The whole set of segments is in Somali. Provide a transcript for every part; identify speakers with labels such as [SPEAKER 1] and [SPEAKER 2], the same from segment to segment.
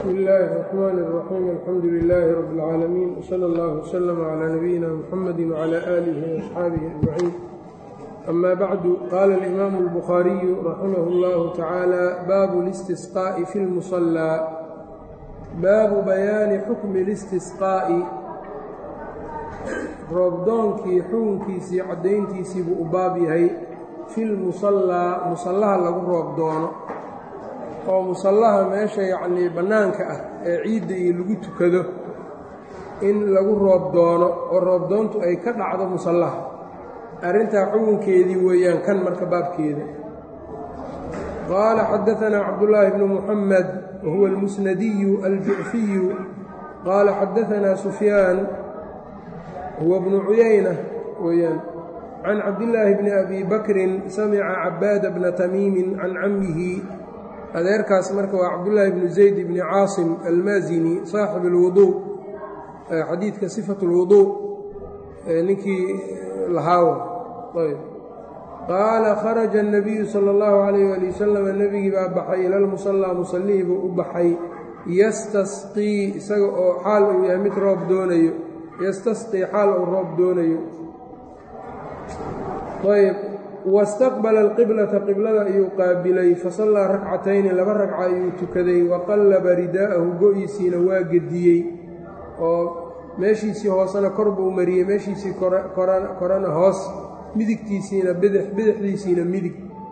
[SPEAKER 1] bsmi illaahi الرaxmaan الraxiim alxamdu lilaahi rab اlcaalamiin wslى اllah wslm clى nabiyina mxamadi wclى aalihi وaصxaabihi ajmaciin ama bacdu qaala اlimaamu اlbukhaariyu raximah اllahu tacaala baabu اlistisqaaءi fi اlmuصalىa baabu bayaani xukmi اlistisqaa'i roobdoonkii xukunkiisii caddayntiisii buu u baab yahay fi lmusallaa musallaha lagu roob doono oo musallaha meesha yacnii bannaanka ah ee ciidda iyo lagu tukado in lagu roob doono oo roobdoontu ay ka dhacdo musallaha arrintaa xukunkeedii weeyaan kan marka baabkeeda qaala xadaanaa cabdullaahi bnu muxamed wa huwa almusnadiyu aljucfiyu qaala xadaanaa sufyaan huwa bnu cuyayna weeyaan can cabdillaahi bni abi bakrin samica cabaada bna tamiimin can cammihi adeerkaas marka waa cabdullaahi bnu zayd bni caasim almaasini saaxib alwuduu xadiidka sifat اlwuduu ninkii lahaawa ayb qaala kharaja الnabiyu salى اllahu calayh ali wasalam nebigii baa baxay ila lmusallaa musallihii buu u baxay yastasqii isaga oo xaal uu yahay mid roob doonayo yastasqii xaal uu roob doonayo ayb wastaqbala alqiblata qiblada ayuu qaabilay fasallaa rakcatayni laba ragca ayuu tukaday waqallaba ridaa'ahu go-iisiina waa gediyey oo meeshiisii hoosena kor buu mariyey meeshiisii korana hoos midigtiisiina bidix bidixdiisiina midig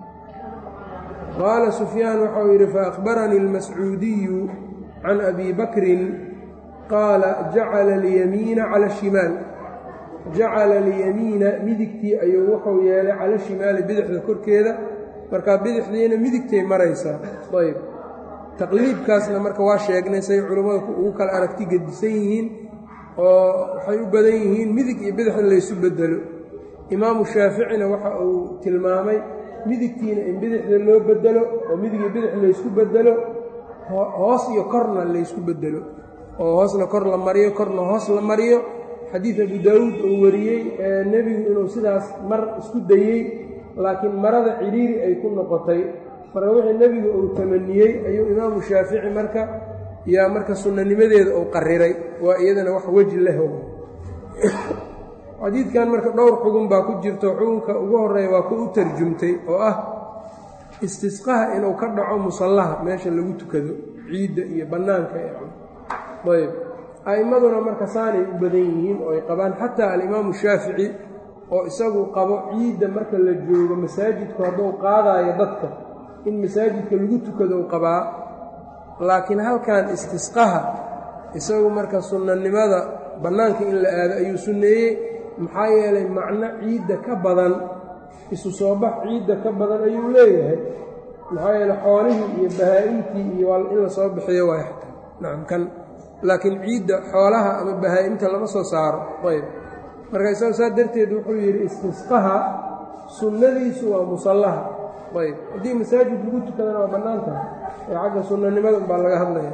[SPEAKER 1] qaala sufyaan waxau yidhi faأkhbaranii اlmascuudiyu can abi bakrin qaala jacala اlyamiina cala الshimaal jacala alyamiina midigtii ayuu wuxuu yeelay cala shimaali bidixda korkeeda markaa bidixdiina midigtay maraysaa ayb taqliibkaasna marka waa sheegnay say culummadu ugu kala aragti gedisan yihiin oo waxay u badan yihiin midig iyo bidix in laysu bedelo imaamu shaaficina waxa uu tilmaamay midigtiina in bidixda loo bedelo oo midig iyo bidix laysku bedelo hoos iyo korna laysku bedelo oo hoosna kor la mariyo korna hoos la mariyo xadiid abu daawuud uu wariyey ee nebigu inuu sidaas mar isku dayey laakiin marada cidhiiri ay ku noqotay marka wixii nebigu uu tamaniyey ayuu imaamu shaafici marka yaa marka sunnanimadeeda uu qariray waa iyadana wax weji leh xadiidkan marka dhowr xugun baa ku jirto xugunka ugu horeeya waa ku u tarjumtay oo ah istisqaha inuu ka dhaco musallaha meesha lagu tukado ciidda iyo bannaanka ayb a'immaduna marka saanay u badan yihiin oo ay qabaan xataa alimaamu shaafici oo isagu qabo ciidda marka la joogo masaajidku hadduu qaadaayo dadka in masaajidka lagu tukado u qabaa laakiin halkan istisqaha isagu marka sunnanimada bannaanka in la aado ayuu sunneeyey maxaa yeelay macno ciidda ka badan isu soo bax ciidda ka badan ayuu leeyahay maxaa yeeley xoolihii iyo bahaa-imtii iyo in la soo bixiyo waay xataa nacam kan laakiin ciidda xoolaha ama bahaa-imta lama soo saaro ayb marka isaga saa darteed wuxuu yidhi istisqaha sunnadiisu waa musallaha ayb haddii masaajid lagu tukadana waa bannaan tahay ee xagga sunnanimada umbaa laga hadlaya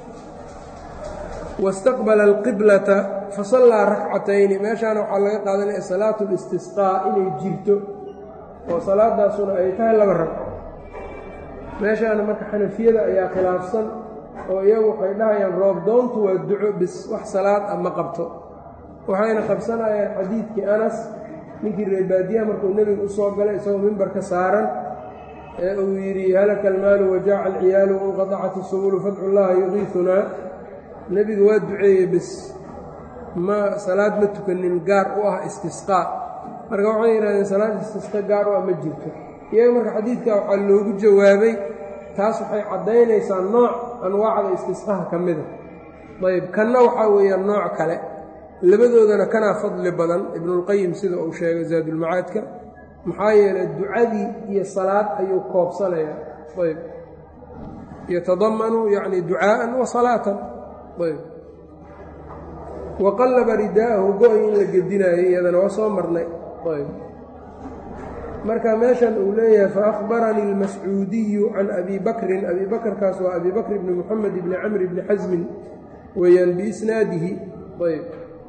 [SPEAKER 1] wastaqbala alqiblata fasallaa rakcatayni meeshaana waxaa laga qaadanaya salaatu listisqaa inay jirto oo salaadaasuna ay tahay laba ragco meeshaana marka xanafiyada ayaa khilaafsan oo iyagu waxay dhahayaan roobdoontu waa duco bis wax salaad ah ma qabto waxayna qabsanayaan xadiidkii anas ninkii reebaadiyaha markuu nebiga u soo galay isagoo mimbarka saaran ee uu yidhi halaka almaalu wajaaca alciyaalu wanqadacat isubulu fadcu llaha yuqiisunaa nebiga waa duceeyey bis ma salaad ma tukanin gaar u ah istisqaa marka waxay yidhahdeen salaad istisqa gaar u ah ma jirto iyaga marka xadiidka waxaa loogu jawaabay taas waxay caddaynaysaa nooc anwaacda istisqaha ka mida ayb kanna waxaa weeyaan nooc kale labadoodana kanaa fadli badan ibnulqayim sida uu sheegay zaadulmacaadka maxaa yeelay ducadii iyo salaad ayuu koobsanayaa ayb yatadamanu yacni ducaa'an wa salaatan ayb wa qallaba ridaa'ahu go-y in la gedinaayo iyadana waa soo marnay ayb marka meeshan uu leeyahay faأkhbaranii اlmascuudiyu can abi bakrin abi bakrkaas waa abi bakr bni moxamed bni camr bni xasmin weeyaan biisnaadihi ayb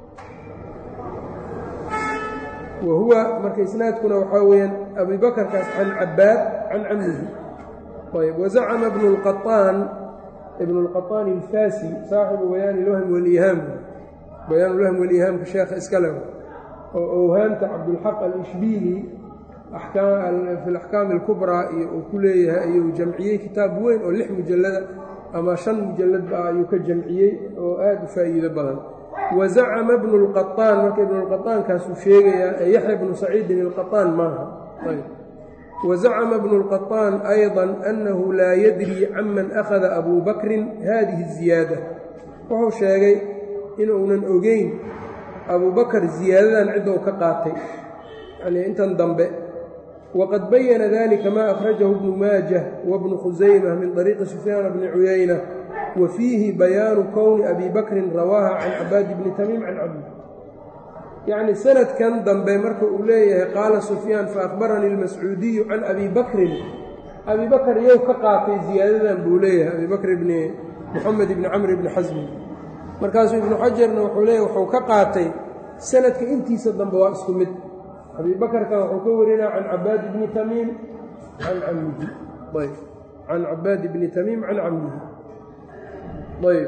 [SPEAKER 1] wa huwa marka isnaadkuna waxaa weeyaan abi bakrkaas can cabaad can camihi ayb wazacama bnu اlqaطaan ibn اlqaطaani alfasi saaxibu bayaan ilwahm walihaam bayaan ulwahm walihaamka sheekha iskale oo owhaamta cabdulxaq alishbiili fi laxkaam alkubraa iyo uu ku leeyahay ayuu jamciyey kitaab weyn oo lix mujallada ama shan mujalladba ah ayuu ka jamciyey oo aad u faa'iido badan wa zacama bnu lqaطaan marka ibnulqaطaankaasuu sheegayaa ee yaxya bnu saciidin ilqaطaan maaha wazacama bnu lqaطaan ayضa annahu laa yadri canman akhada abu bakrin hadihi الziyaada wuxuu sheegay inuunan ogeyn abu bakr ziyaadadan cidou ka qaatay yanii intan dambe wqad bayana dalika ma akhrajahu bnu maajah wabnu khusayma min طariiqi sufyaana bni cuyayna wa fiihi bayaanu kowni abi bakrin rawaaha can cabaadi bni tamiim can cabdi yacni sanadkan dambe marka uu leeyahay qaala sufyaan faakbaranii اlmascuudiyu can abi bakrin abi bakr iyow ka qaatay ziyaadadan buu leeyahay abi bakr bni moxamed bni camr bni xasmi markaasuu ibnu xajarna wuxuu leeyahy wuxuu ka qaatay sanadka intiisa dambe waa isku mid abi bakrka wuxuu ka warinaa can cabaadi bni tamiim can camihi ayb can cabaadi bni tamiim can camihi ayb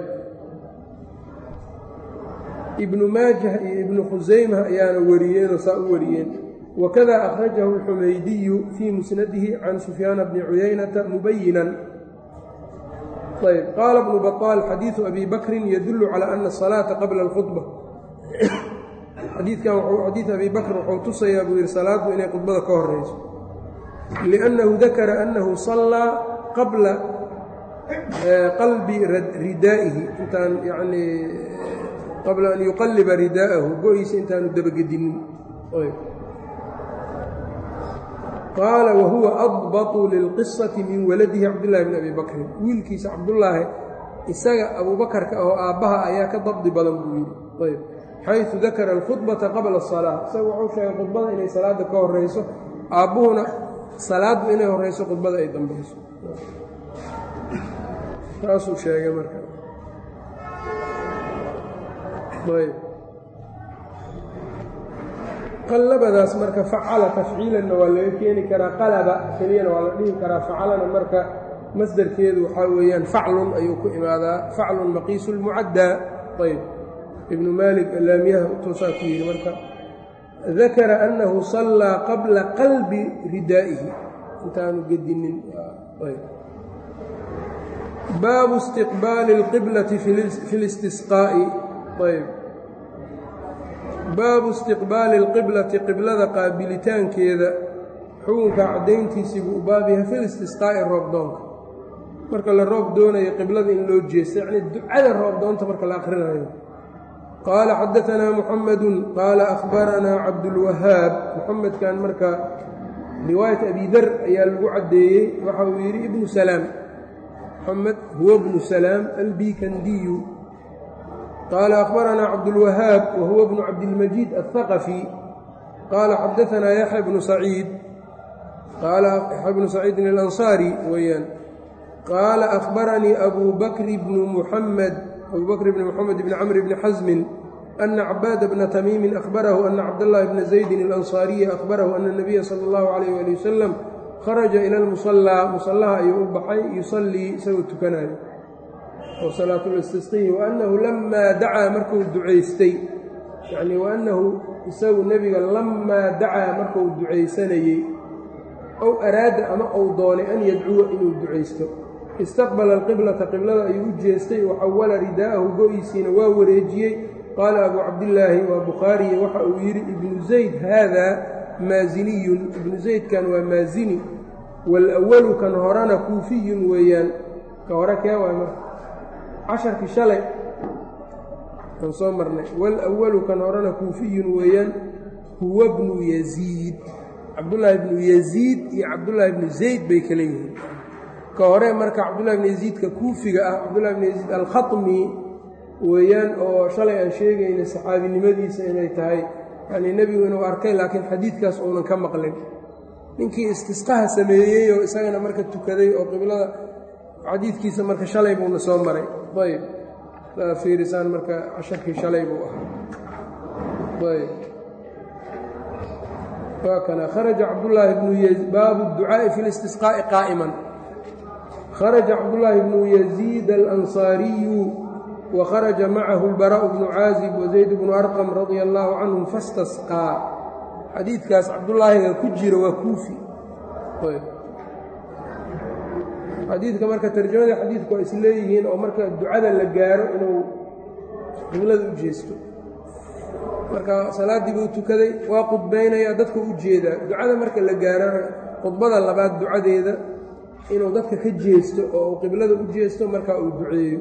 [SPEAKER 1] ibnu maajah iyo ibnu khusayma ayaana wariyeenoo saa u wariyeen wakada akhrajahu alxumaydiyu fii musnadihi can sufyaana bni cuyaynata mubayinan ayb qaala bnu baطaal xadiidu abi bakrin yadulu calى ana الصalaaةa qabla اlkhudba xadiidkan xadiid abi bakr wuxuu tusayaa buu yidhi salaaddu inay khudbada ka horayso liannahu dakara annahu sallaa qabla qalbi ridaa'ihi intaan yanii qabla an yuqalliba ridaa'ahu go-iisa intaanu dabagedinin qaala wahuwa adbatu lilqisati min waladihi cabdillaahi bni abi bakrin wiilkiisa cabdullaahi isaga abuubakarka oo aabbaha ayaa ka dabdi badan buu yidhi ayb xayثu dakara alkhudbata qabla الsalaa isaga wuxuu sheegay khudbada inay salaadda ka horayso aabbuhuna salaaddu inay horayso khudbada ay dambayso taasuu sheegay marka ayb qallabadaas marka facala tafciilanna waa laga keeni karaa qalaba keliyana waa la dhihi karaa facalana marka masdarkeedu waxaa weeyaan faclun ayuu ku imaadaa faclun maqiisu lmucaddaa ayb ibnu maalik alaamiyaha utoosaa ku yidhi marka dakara annahu sallaa qabla qalbi ridaa'ihi intaanu gedinin baabu istiqbaali اlqiblati fi listisqaa'i ayb baabu istiqbaali اlqiblati qiblada qaabilitaankeeda xukunka caddayntiisii buu u baab yahay fi listisqaa'i roobdoonka marka la roob doonayo qiblada in loo jeesto yacnii ducada roobdoonta marka la akhrinayo qaala xadaanaa muxamadu qaala ahbaranaa cabdulwahaab muxamedkan marka riwaayat abi dar ayaa lagu caddeeyey waxa uu yidhi ibnu salaam muxamed huwa bnu salaam albikandiyu qaala ahbaranaa cabdulwahaab wa huwa bnu cabdilmajiid alhaqafi qaala xadaanaa yaxya bnu saciid qaala yaxya bnu saciidin alansaari weeyaan qaala ahbaranii abu bakri bnu muxamed abu bakr bn mxamed bn cmr bni xasmin ana cabaada bna tamiimi ahbarahu ana cabdاllahi bna zaydin اlanصaariya ahbarahu ana اnabiya salى اllahu alayh ali wasalam kharaja ila lmusallaa musallaha ayuu u baxay yusallii isagoo tukanayo oo salaatulistisqihi waanahu lamaa dacaa markuu ducaystay yani waanahu isagu nebiga lamaa dacaa markuu ducaysanayey ow araada ama ou doonay an yadcuwa inuu ducaysto istaqbala alqiblata qiblada ayuu u jeestay wa xawala ridaa'ahu go-iisiina waa wareejiyey qaala abuu cabdillaahi waa bukhaariye waxa uu yidhi ibnu zayd haadaa maasiniyun ibnu zaydkan waa maasini waalawalu kan horena kuufiyun weeyaan ka hore kee waay marka casharkii shalay aan soo marnay waalawalu kan horena kuufiyun weeyaan huwa bnu yaziid cabdullaahi bnu yaziid iyo cabdullaahi bnu zayd bay kala yihiin ka hore marka cabdullahi bn yaziidka kuufiga ah cabdullahi bn yaziid alkhatmi weeyaan oo shalay aan sheegaynay saxaabinimadiisa inay tahay yanii nebigu inuu arkay laakiin xadiidkaas uunan ka maqlin ninkii istisqaha sameeyey oo isagana marka tukaday oo qiblada xadiidkiisa marka shalay buuna soo maray ayb saa fiirisaan marka casharkii shalay buu ahaa ayb waa kana kharaja cabdullaahi bnu baabu ducaa'i fi listisqaa'i qaa'iman kharaja cabdullaahi bnu yaziid alansaariyu wa kharaja macahu lbaraa'u bnu caazib wazayd bnu arqam radia allaahu canhum fastasqaa xadiidkaas cabdullaahiga ku jira waa kuufi xadiidka marka tarjamadii xadiidku waa isleeyihiin oo marka ducada la gaaro inuu qiblada u jeesto marka salaaddii buu tukaday waa qudbaynayaa dadka u jeedaa ducada marka la gaarana khudbada labaad ducadeeda inuu dadka ka jeesto oo uu qiblada u jeesto markaa uu duceeyo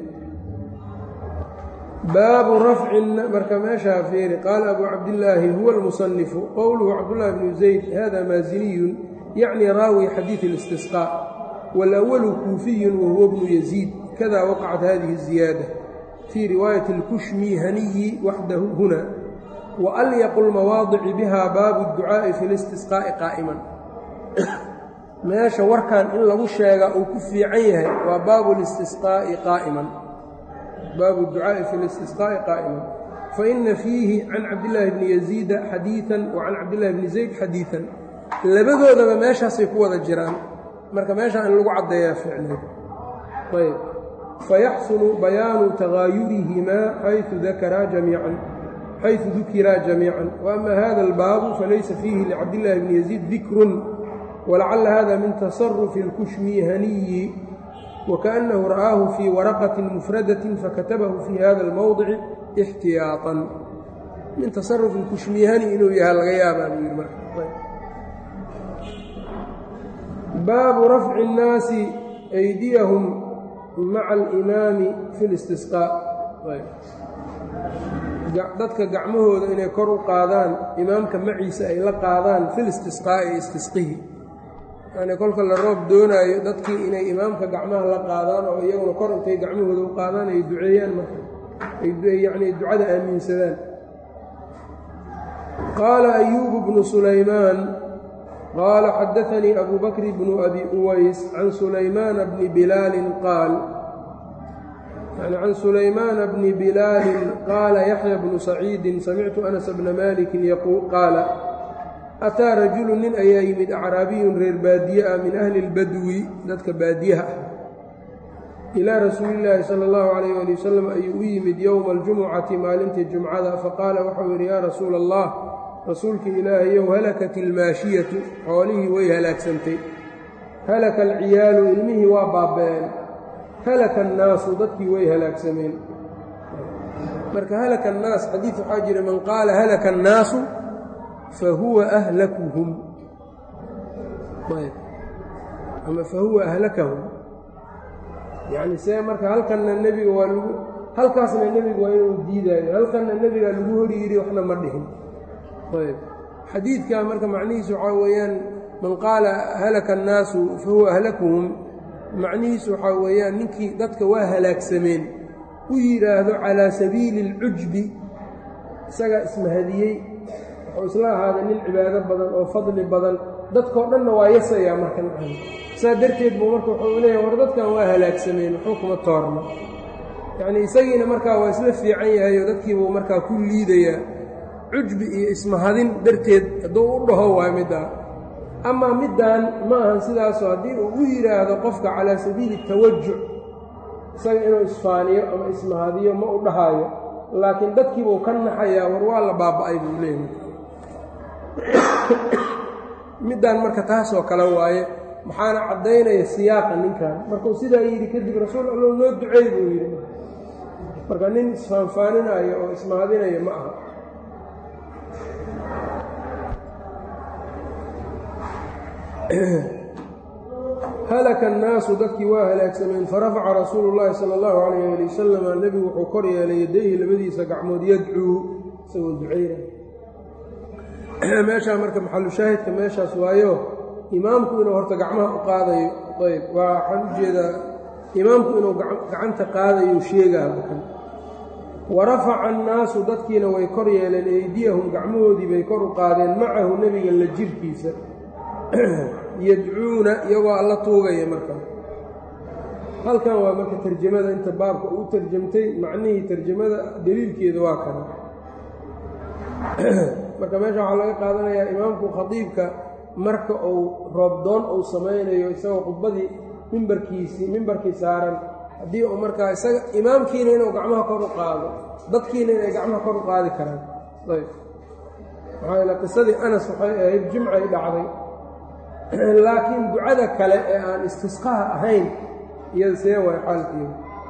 [SPEAKER 1] baabu rafcin marka meeshaa fiiri qaala abuu cabdillaahi huwa almusanifu qowluhu cabdullahi bnu zayd hada maasiniyun yacni raawi xadiid اlistisqاء wاlأwalu kuufiyun wahuwa bnu yaziid kada waqacat hadihi الziyaada fii riwaayati اlkushmihaniyi waxdahu huna waalyaqu lmawaadici biha baabu اdducaaءi fi اlistisqaaءi qaa'iman meesha warkan in lagu sheegaa uu ku fiican yahay waa baabu listisqaa'i qaa'iman baabu ducaa'i fi listisqaa'i qaa'iman faina fiihi can cabdillaahi bni yaziida xadiidan wa can cabdillahi bni zayd xadiidan labadoodaba meeshaasay ku wada jiraan marka meeshaan in lagu caddeeyaa ficneed ayb fayaxsunu bayaanu tagaayurihimaa xayثu dakaraa jamiican xayثu dukiraa jamiican waama hada albaabu falaysa fiihi licabdillahi bni yaziid dikrun walacala hada min tasarufi اlkushmihaniyi wakaأnnahu ra'aahu fii waraqati mufradaةi fakatabahu fii hada اlmowdici اxtiyaaطan min tasarufi اlkushmihani inuu yahaa laga yaabaa buu yidhi marka baabu rafci الnaasi أydiyahum maca alimaami fi اlistisqاء dadka gacmahooda inay kor u qaadaan imaamka maciisa ay la qaadaan fi listisqaa'i istisqihi yacnii kolka la roob doonaayo dadkii inay imaamka gacmaha la qaadaan oo iyaguna kor intay gacmahooda u qaadaan ay duceeyaan marka ay yacnii ducada aaminsadaan qaala ayuubu bnu sulaymaan qaala xadaanii abu bakri bnu abi uways can sulaymaana bni bilaalin qaal yani can sulaymaana bni bilaalin qaala yaxya bnu saciidin samictu anas bna malikin qaala ataa rajulu nin ayaa yimid acraabiyun reer baadiye ah min ahli اlbadwi dadka baadiyaha ah ilaa rasuulillaahi sala اllahu calayh ali wasalam ayuu u yimid yowma aljumucati maalintii jumcada faqaala waxau yidhi yaa rasuula allah rasuulka ilaahayow halakat ilmaashiyatu xoolihii way halaagsantay halaka alciyaalu ilmihii waa baaba'een halaka annaasu dadkii way halaagsameen marka halaka annaas xadiid waxaa jira man qaala halaka annaasu fa huwa ahlakuhum ama fa huwa ahlakahum yacni see marka halkanna nebiga waa lagu halkaasna nebiga waa inuu diidaayo halkanna nebigaa lagu hori yidhi waxna ma dhihin ayb xadiidka marka macnihiisu waxaa weeyaan man qaala halaka annaasu fa huwa ahlakuhum macnihiisu waxaa weeyaan ninkii dadka waa halaagsameen u yidhaahdo calaa sabiili اlcujbi isagaa ismahadiyey wuxuu isla ahaaday nin cibaado badan oo fadli badan dadkao dhanna waa yasayaa marka nacan saa darteed buu marka wuxuu leeyahay war dadkan waa halaagsameen waxuu kuma toorno yacnii isagiina markaa waa isla fiican yahay oo dadkiibuu markaa ku liidayaa cujbi iyo ismahadin darteed hadduu u dhaho waa middaa amaa middaan ma ahan sidaasoo haddii uu u yidhaahdo qofka calaa sabiili tawajuc isaga inuu isfaaniyo ama ismahadiyo ma u dhahaayo laakiin dadkiibuu ka naxayaa war waa la baaba'ay buu leeyahay middaan marka taasoo kale waaye maxaana caddaynaya siyaaqa ninkan markuu sidaa yidhi kadib rasuul allow noo duceey buu yidhi marka nin isfaanfaaninaayo oo ismahadinaya ma aha halaka annaasu dadkii waa halaagsameen farafaca rasuulu llaahi sala allahu calayh ali wasalama nebigu wuxuu kor yeelay yadayhi labadiisa gacmood yadcuu isagoo ducayna meeshaa marka maxalu shaahidka meeshaas waayo imaamku inuu horta gacmaha u qaadayo ayb waa waxaan u jeedaa imaamku inuu gacanta qaadayo sheegaa bakan wa rafaca annaasu dadkiina way kor yeeleen eydiyahum gacmahoodii bay kor u qaadeen macahu nebiga la jirkiisa yadcuuna iyagoo alla tuugaya markaa halkan waa marka tarjamada inta baabka uu tarjamtay macnihii tarjamada deliilkeeda waa kana marka meesha waxaa laga qaadanayaa imaamku khadiibka marka uu roobdoon uu samaynayo isagoo khudbadii mimbarkiisii mimbarkii saaran haddii uu markaa isaga imaamkiina inuu gacmaha kor u qaado dadkiina inay gacmaha kor u qaadi karaan ayb maxaa yeele qisadii anas waxay ahayd jimcay dhacday laakiin ducada kale ee aan istisqaha ahayn iyada see waay xaalkeeda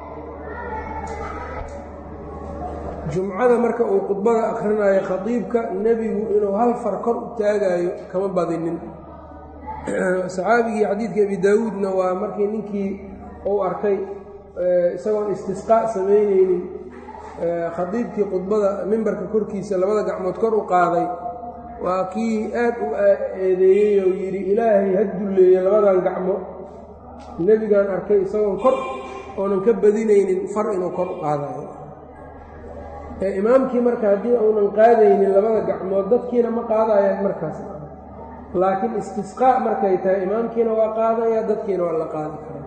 [SPEAKER 1] jumcada marka uu khudbada akhrinayo khadiibka nebigu inuu hal far kor u taagaayo kama badinin saxaabigii xadiidka abi daawuudna waa markii ninkii uu arkay isagoon istisqaa samaynaynin khadiibkii khudbada mimbarka korkiisa labada gacmood kor u qaaday waa kii aad u eedeeyey oo yidhi ilaahay ha dulleeye labadan gacmo nebigaan arkay isagoon kor oonan ka badinaynin far inuu kor u qaadayo ee imaamkii marka haddii uunan qaadaynin labada gacmood dadkiina ma qaadayaan markaas laakiin istisqaa markay tahay imaamkiina waa qaadaya dadkiina waa la qaadi karaa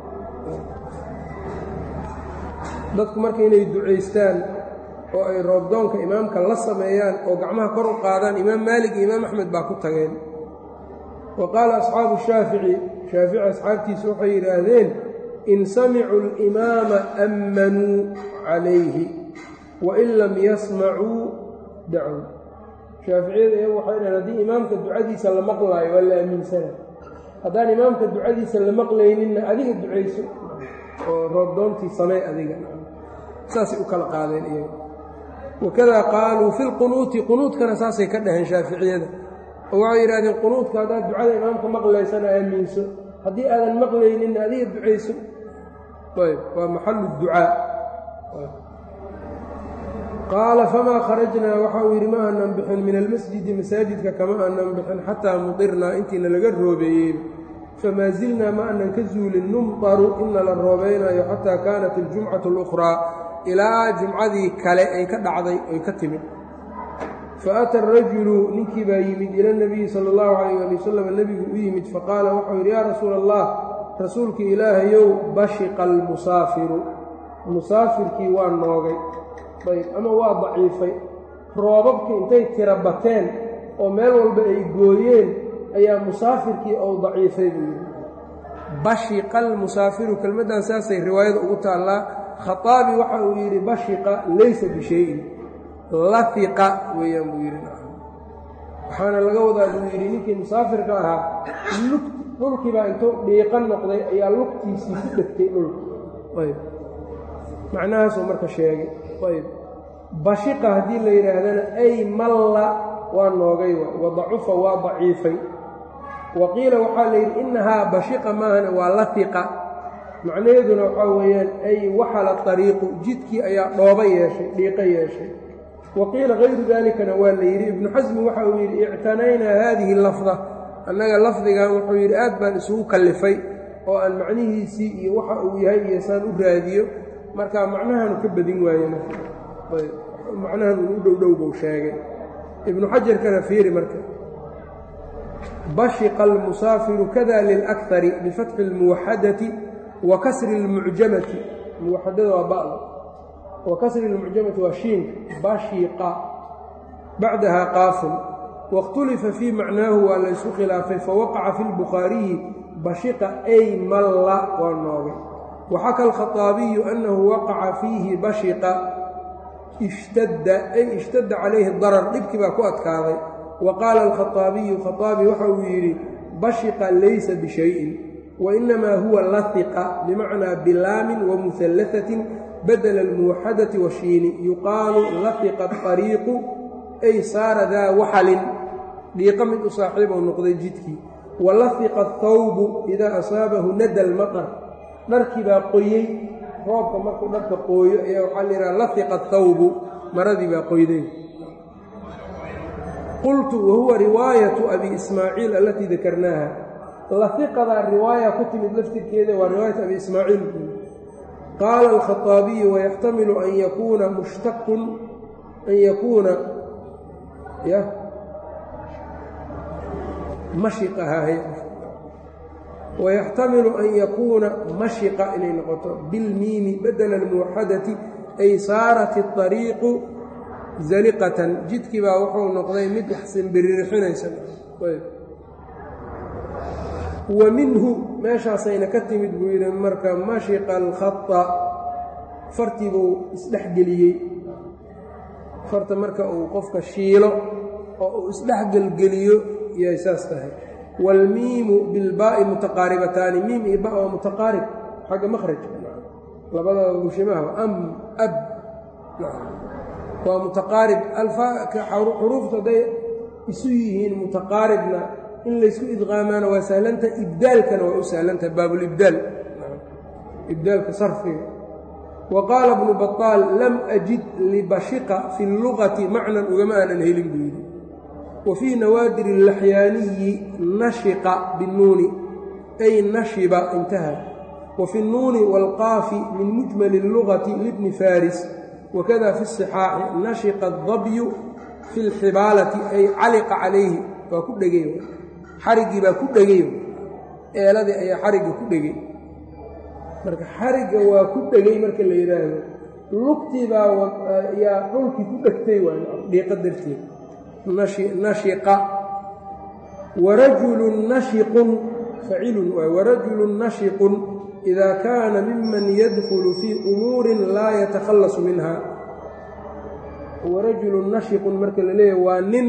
[SPEAKER 1] dadku marka inay ducaystaan oo ay roobdoonka imaamka la sameeyaan oo gacmaha kor u qaadaan imaam maalik iyo imaam axmed baa ku tageen wa qaala asxaabu shaafici shaafici asxaabtiisu waxay yidhaahdeen in samicuu alimaama ammanuu calayhi wain lam yasmacuu dacow shaaficiyada iyagu waxay dhahen haddii imaamka ducadiisa la maqlaayo waa la aaminsana haddaan imaamka ducadiisa la maqlayninna adiga ducayso oo roobdoontii samey adiga saasay u kala qaadeen iyaga wakadaa qaaluu fi lqunuuti qunuudkana saasay ka dhaheen shaaficiyada oo waxay yidhahdeen qunuudka haddaad ducada imaamka maqlaysana aaminso haddii aadan maqlayninna adiga ducayso ayb waa maxalu ducaa qaala famaa kharajnaa waxa uu yidhi ma aanan bixin min almasjidi masaajidka kama aanan bixin xataa mudirnaa intiina laga roobeeyey famaa zilnaa ma aanan ka zuulin numtaru ina la roobeynaayo xataa kaanat aljumcatu alukhraa ilaa jumcadii kale ay ka dhacday oy ka timid faata arajulu ninkii baa yimid ila nabiyi sala allahu calayh ali wasalam nebigu u yimid faqaala waxau yidhi yaa rasuula allah rasuulkii ilaahayow bashiqa almusaafiru musaafirkii waa noogay ayb ama waa daciifay roobabkii intay tira bateen oo meel walba ay gooyeen ayaa musaafirkii ou daciifay buu yidhi bashiqa almusaafiru kelmaddan saasay riwaayada ugu taallaa khaaabi waxa uu yidhi bashiqa laysa bishayin lafiqa weeyaan buu yidhi waxaana laga wadaa buu yidhi ninkii musaafirka ahaa lug dhulkiibaa intuu dhiiqan noqday ayaa lugtiisii ku dhegtay dhulka ayb macnahaasuu marka sheegay ayb bashiqa haddii la yidhaahdana ay malla waa noogay wa dacufa waa daciifay wa qiila waxaa la yidhi innahaa bashiqa maahana waa lafiqa macnaheeduna waxaa weeyaan ay waxala ariiqu jidkii ayaa dhooba yeeshay dhiiqo yeeshay wa qiila kayru dalikana waa la yidhi ibnu xasmi waxa uu yidhi ictanaynaa haadihi lafda annaga lafdigan wuxuu yidhi aad baan isugu kallifay oo aan macnihiisii iyo waxa uu yahay iyo saan u raadiyo marka macnahaanu ka badin waaye macnahan uu u dhowdhow buu sheegay ibnu xajarkana fiiri marka bashiqa almusaafiru kada lilakari bifatxi اlmuwaxadati wa kasri اlmucjamati muwaxadada waa ba'da wa kasri اlmucjamati waa shiinka bashiqa bacdaha qaafun waاkhtulifa fii macnaahu waa la ysu khilaafay fawaqaca fi lbukhaariyi bashiqa ay malla waa noogay waxaka alkhaطaabiyu annahu waqaca fiihi bashiqa ishtadda ay ishtadda calayhi darar dhibkii baa ku adkaaday wa qaala alkhaطaabiyu khaطaabi waxa uu yidhi bashiqa laysa bishayin wainamaa huwa lahiqa bimacnaa bilaamin wamuhallahatin badela almuwaxadati washiini yuqaalu lahiqa طariiqu ay saara daa waxalin dhiiqo mid u saaxiibou noqday jidkii walahiqa athawbu idaa asaabahu nada almaqar dharkii baa qoyey roobka markuu dharka qooyo ayaa waxaa la yidhaha lahiqa athawbu maradii baa qoyday qultu wahuwa riwaayatu abi ismaaciil allatii dakarnaaha lahiqadaa riwaaya ku timid laftirkeeda waa riwaayat abi ismaaciil qaala alkhaطaabiyu wayaxtamilu an yakuuna mushtaqun an yakuuna ya mashiqaha wayaxtamilu an yakuuna mashiqa inay noqoto bilmiimi badela almuwaxadati ay saarat اطariiqu zaliqatan jidkii baa wuxuu noqday mid wax simbiririxinaysa wa minhu meeshaasayna ka timid buu yidhi marka mashiqa alkhata fartii buu isdhexgeliyey farta marka uu qofka shiilo oo uu isdhexgelgeliyo yay saas tahay waalmiimu bilbaa'i mutaqaaribataani miim iyo ba waa mutaqaarib xagga makhraj labadaba mushimaha am ab waa mutaqaarib xuruuftu hadday isu yihiin mutaqaaribna in laysku idqaamaana waa sahlanta ibdaalkana waa u sahlantaha baabulibdaal ibdaalka sarfiga wa qaala bnu baطaal lam ajid libashiqa fi اllugati macnan ugama aanan helin buu yidhi wa fii nawaadir اlaxyaaniyi nashiqa binuuni ay nashiba intaha wa fi اnnuuni wاlqaafi min mujmali اllugati libni faris wakada fi الصixaaxi nashiqa الdabyu fi اlxibaalati ay caliqa calayhi waa ku dhegay xariggii baa ku dhegay eeladii ayaa xarigga ku dhegay marka xarigga waa ku dhegay marka la yidhaahdo lugtii baa yaa dhulkii ku dhegtay waay dhiiqa darteed nashiqa warajulun nashiqun facilun waay warajulun nashiqun idaa kaana miman yadkulu fii umuurin laa yatakhallasu minha warajulun nashiqun marka la leeyahay waa nin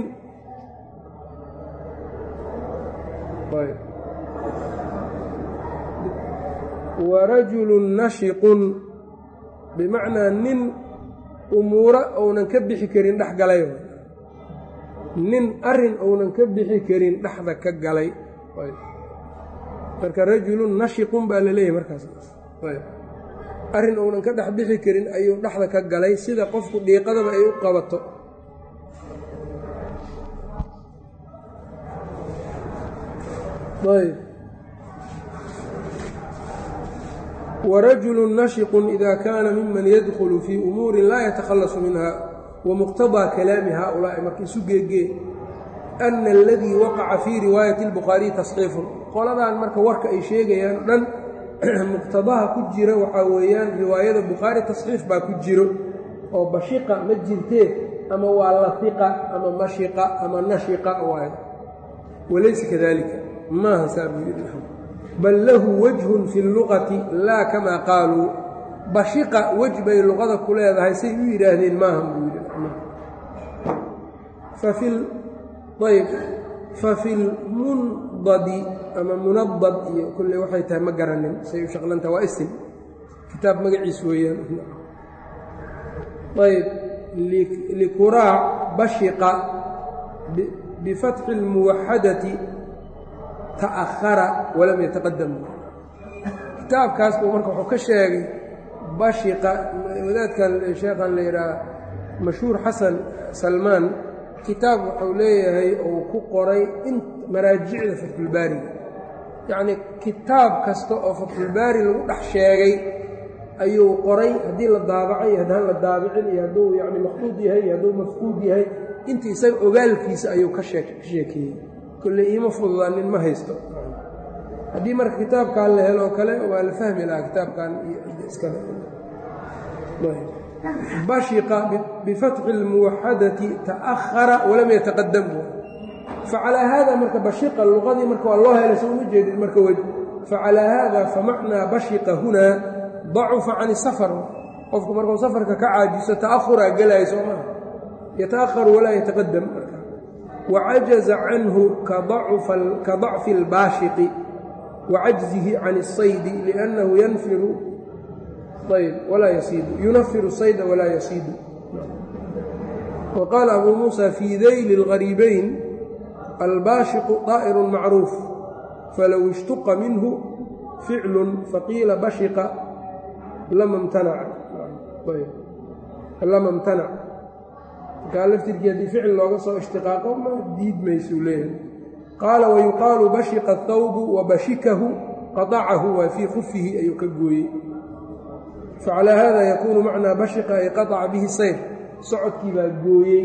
[SPEAKER 1] warajulun nashiqun bimacnaa nin umuuro ounan ka bixi karin dhex galay nin arin ounan ka bixi karin dhexda ka galay marka rajulun nashiqun baa la leeyahay markaas arrin ounan ka dhex bixi karin ayuu dhexda ka galay sida qofku dhiiqadaba ay u qabato ayb warajulu nashiqun ida kaana miman yadkhulu fii umuurin laa yatakhallasu minha wamuqtadaa kalaami haaulaa'i marka isu geegee ana aladii waqaca fii riwaayati اlbukhaariyi tasxiifun qoladan marka warka ay sheegayaan o dhan muqtadaha ku jira waxaa weeyaan riwaayada bukhaari tasxiif baa ku jiro oo bashiqa ma jirtee ama waa lafiqa ama mashiqa ama nashiqa waayo walaysa kadalika maaha saa buu yidhi bal lahu wajhun fi اllugati laa kamaa qaaluu bashiqa wej bay luqada ku leedahay say u yidhaahdeen maahan buu yidhi ayb fafi lmundadi ama munadad iyo kulley waxay tahay ma garanin say u shaqlantaha waa isim kitaab magaciis weeyaan ayb likuraac bashiqa bifatxi اlmuwaxadati ta'ahara walam yataqadam kitaabkaas buu marka wuxuu ka sheegay bashiqa wadaadkan sheekhan la yidhaha mashhuur xasan salmaan kitaab wuxuu leeyahay uu ku qoray in maraajicda fatxulbaariga yacnii kitaab kasta oo fatxulbaari lagu dhex sheegay ayuu qoray haddii la daabacay haddaan la daabicin iyo hadduu yacni maqduud yahay iyo hadduu mafquud yahay inta isaga ogaalkiisa ayuu ka shee ka sheekeeyey kolley iima fududaanin ma haysto haddii marka kitaabkan la helo kale waa la fahmi lahaa kitaabkan iyo iskale bashiqa bifatxi اlmuwaxadati ta'ahara walam yataqadam facalaa haada marka bashiqa luqadii marka waa loo helay soo uma jeedid marka wej facalaa haada famacnaa bashiqa hunaa dacufa can isafar qofku markuu safarka ka caajiso ta'ahuraa gelaya soo maha yata'aharu walaa yataqadam marka wacajaza canhu ka dacfi اlbaashiqi wacajzihi can الsaydi liأnnahu yanfiru ayb walaa yasiidu yunafiru sayda walaa yasiidu wa qaala abuu muusa fii dayli اlgariibayn albaashiqu طaa'iru macruuf falow ishtuqa minhu ficlu faqiila bashiqa lama mtanaca lama imtanac markaa laftirkii haddii ficil looga soo ishtiqaaqo ma diid maysuu leeyahay qaala wayuqaalu bashiqa athawbu wa bashikahu qadacahu waa fii khufihi ayuu ka gooyey facalaa haada yakuunu macnaa bashiqa ay qataca bihi sayr socodkii baa gooyey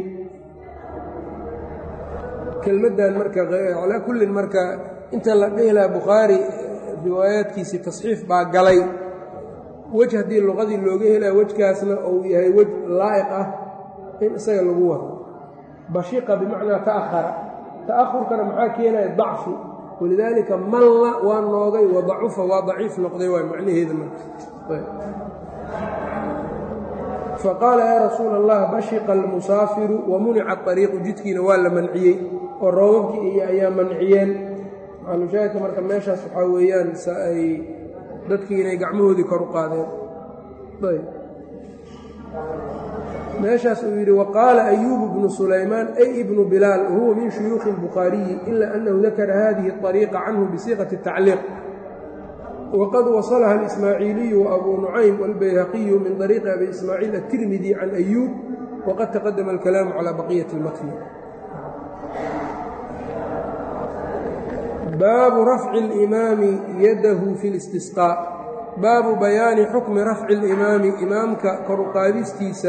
[SPEAKER 1] kelmaddan marka calaa kullin marka inta la dhihi laha bukhaari riwaayaadkiisii tasxiif baa galay wej haddii luqadii looga helaya wejkaasna uu yahay wej laa'iq ah in isaga lagu wado bashiqa bimacnaa ta'ahara ta'ahurkana maxaa keenaya dacfi walidaalika malla waa noogay wa dacufa waa daciif noqday waay macnaheeda marka faqaala yaa rasuula allah bashiqa almusaafiru wa munica ariiqu jidkiina waa la manciyey oo roobabkii iyo ayaa manciyeen maalushaahidka marka meeshaas waxaa weeyaan sa ay dadkii inay gacmahoodii kor u qaadeen meeshaas uu yidhi waqaala ayuubu bnu sulaymaan ay ibnu bilaal wahuwa min shuyuukhi اlbukhaariyi ila annahu dakara hadihi اطariiqa canhu bisiiqati الtacliiq wqad wasalaha اlismaaciiliyu waabuu nucaym wاlbayhaqiyu min طariiqi abi ismaaciil aلtirmidi can ayuub waqad taqadama alkalaamu calى baqiyati اlmatni baabu rafci اlimaami yadahu fi اlistisqاء baabu bayaani xukmi rafci اlimaami imaamka kor u qaadistiisa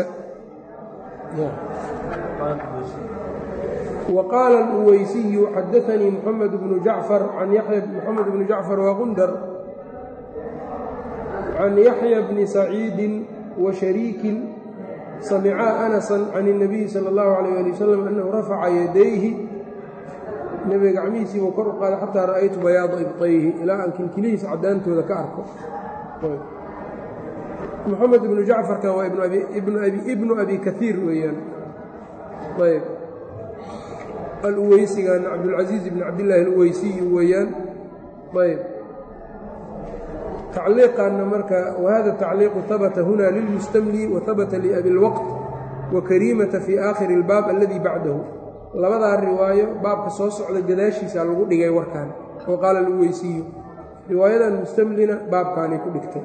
[SPEAKER 1] waqaala اluweysiyu xadaanii muxamed bnu jacfar can yaxya muxamed bnu jacfar waqundar can yaxya bni saciidin wa shariikin samicaa anasan can اnabiyi sala اllahu alayh ali wasalam annahu rafaca yadayhi nebiga gacmihiisiibuu kor u qaaday xataa ra'aytu bayaada ibtayhi ilaa aan kilkilihiisa caddaantooda ka arko moxamed ibnu jacfarkan waa ibnu abi kaiir weeyaan ayb aluweysigan cabdulcasiiz ibn cabdillaahi aluweysiyu weeyaan ayb tacliiqaanna marka wahada tacliiqu habata huna lilmustamli wa habata liabi اlwaqt wa kariimata fii aakhiri اlbaab aladi bacdahu labadaa riwaayo baabka soo socda gadaashiisa lagu dhigay warkan oo qaala aluweysiyu riwaayadan mustamlina baabkaanay ku dhigtay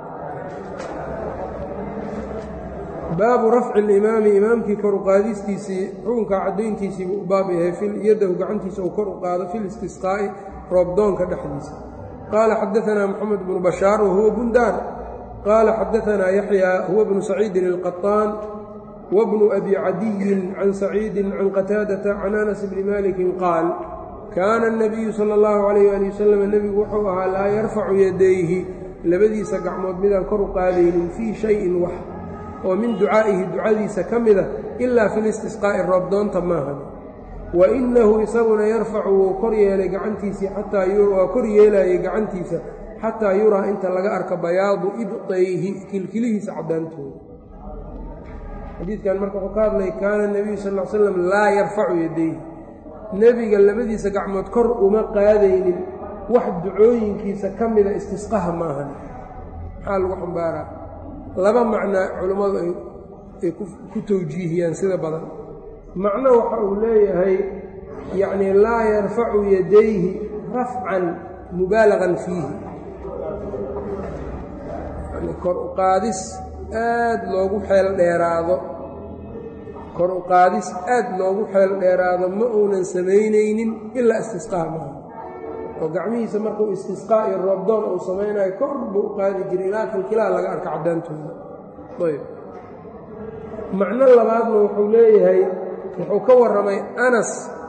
[SPEAKER 1] baabu rafci اlimaami imaamkii kor u qaadistiisii xukunka caddayntiisiibuu u baab yahay yadahu gacantiisa uu kor u qaado fi listisqaa'i roobdoonka dhexdiisa qaala xadaanaa moxamed bnu bashaar wahuwa bundaan qaala xadaanaa yaxyaa huwa bnu saciidin اlqaطaan wbnu abi cadiyin can saciidin can qataadata can anas bni malikin qaal kaana الnabiyu salى اllahu alayh ali wasalam nebigu wuxuu ahaa laa yarfacu yadayhi labadiisa gacmood midaan kor u qaadaynin fii shayin wax oo min ducaa'ihi ducadiisa ka mida ilaa fi listisqaa'i roobdoonta maahan wa inahu isaguna yarfacu wuu kor yeelay gacantiisii xataa waa kor yeelayay gacantiisa xataa yuraa inta laga arka bayaadu ibطayhi kilkilihiisa caddaantooda xadiidkan marka wuxuu ka hadlay kaana nebiyu sal l slam laa yarfacu yadayhi nebiga labadiisa gacmood kor uma qaadaynin wax ducooyinkiisa ka mida istisqaha maahan maxaa lagu xambaaraa laba macnaa culimmadu ay ku tawjiihiyaan sida badan macno waxa uu leeyahay yacnii laa yarfacu yadayhi rafcan mubaalaqan fiihi kor u qaadis aad loogu xeel dheeraado kor u qaadis aad loogu xeel dheeraado ma uunan samaynaynin ilaa istisqaa maaha oo gacmihiisa markuu istisqaa iyo roobdoon uu samaynayo kor buu u qaadi jiray ilaa kilkilaha laga arka caddaantooda ayb macno labaadna wuxuu leeyahay wuxuu ka warramay anas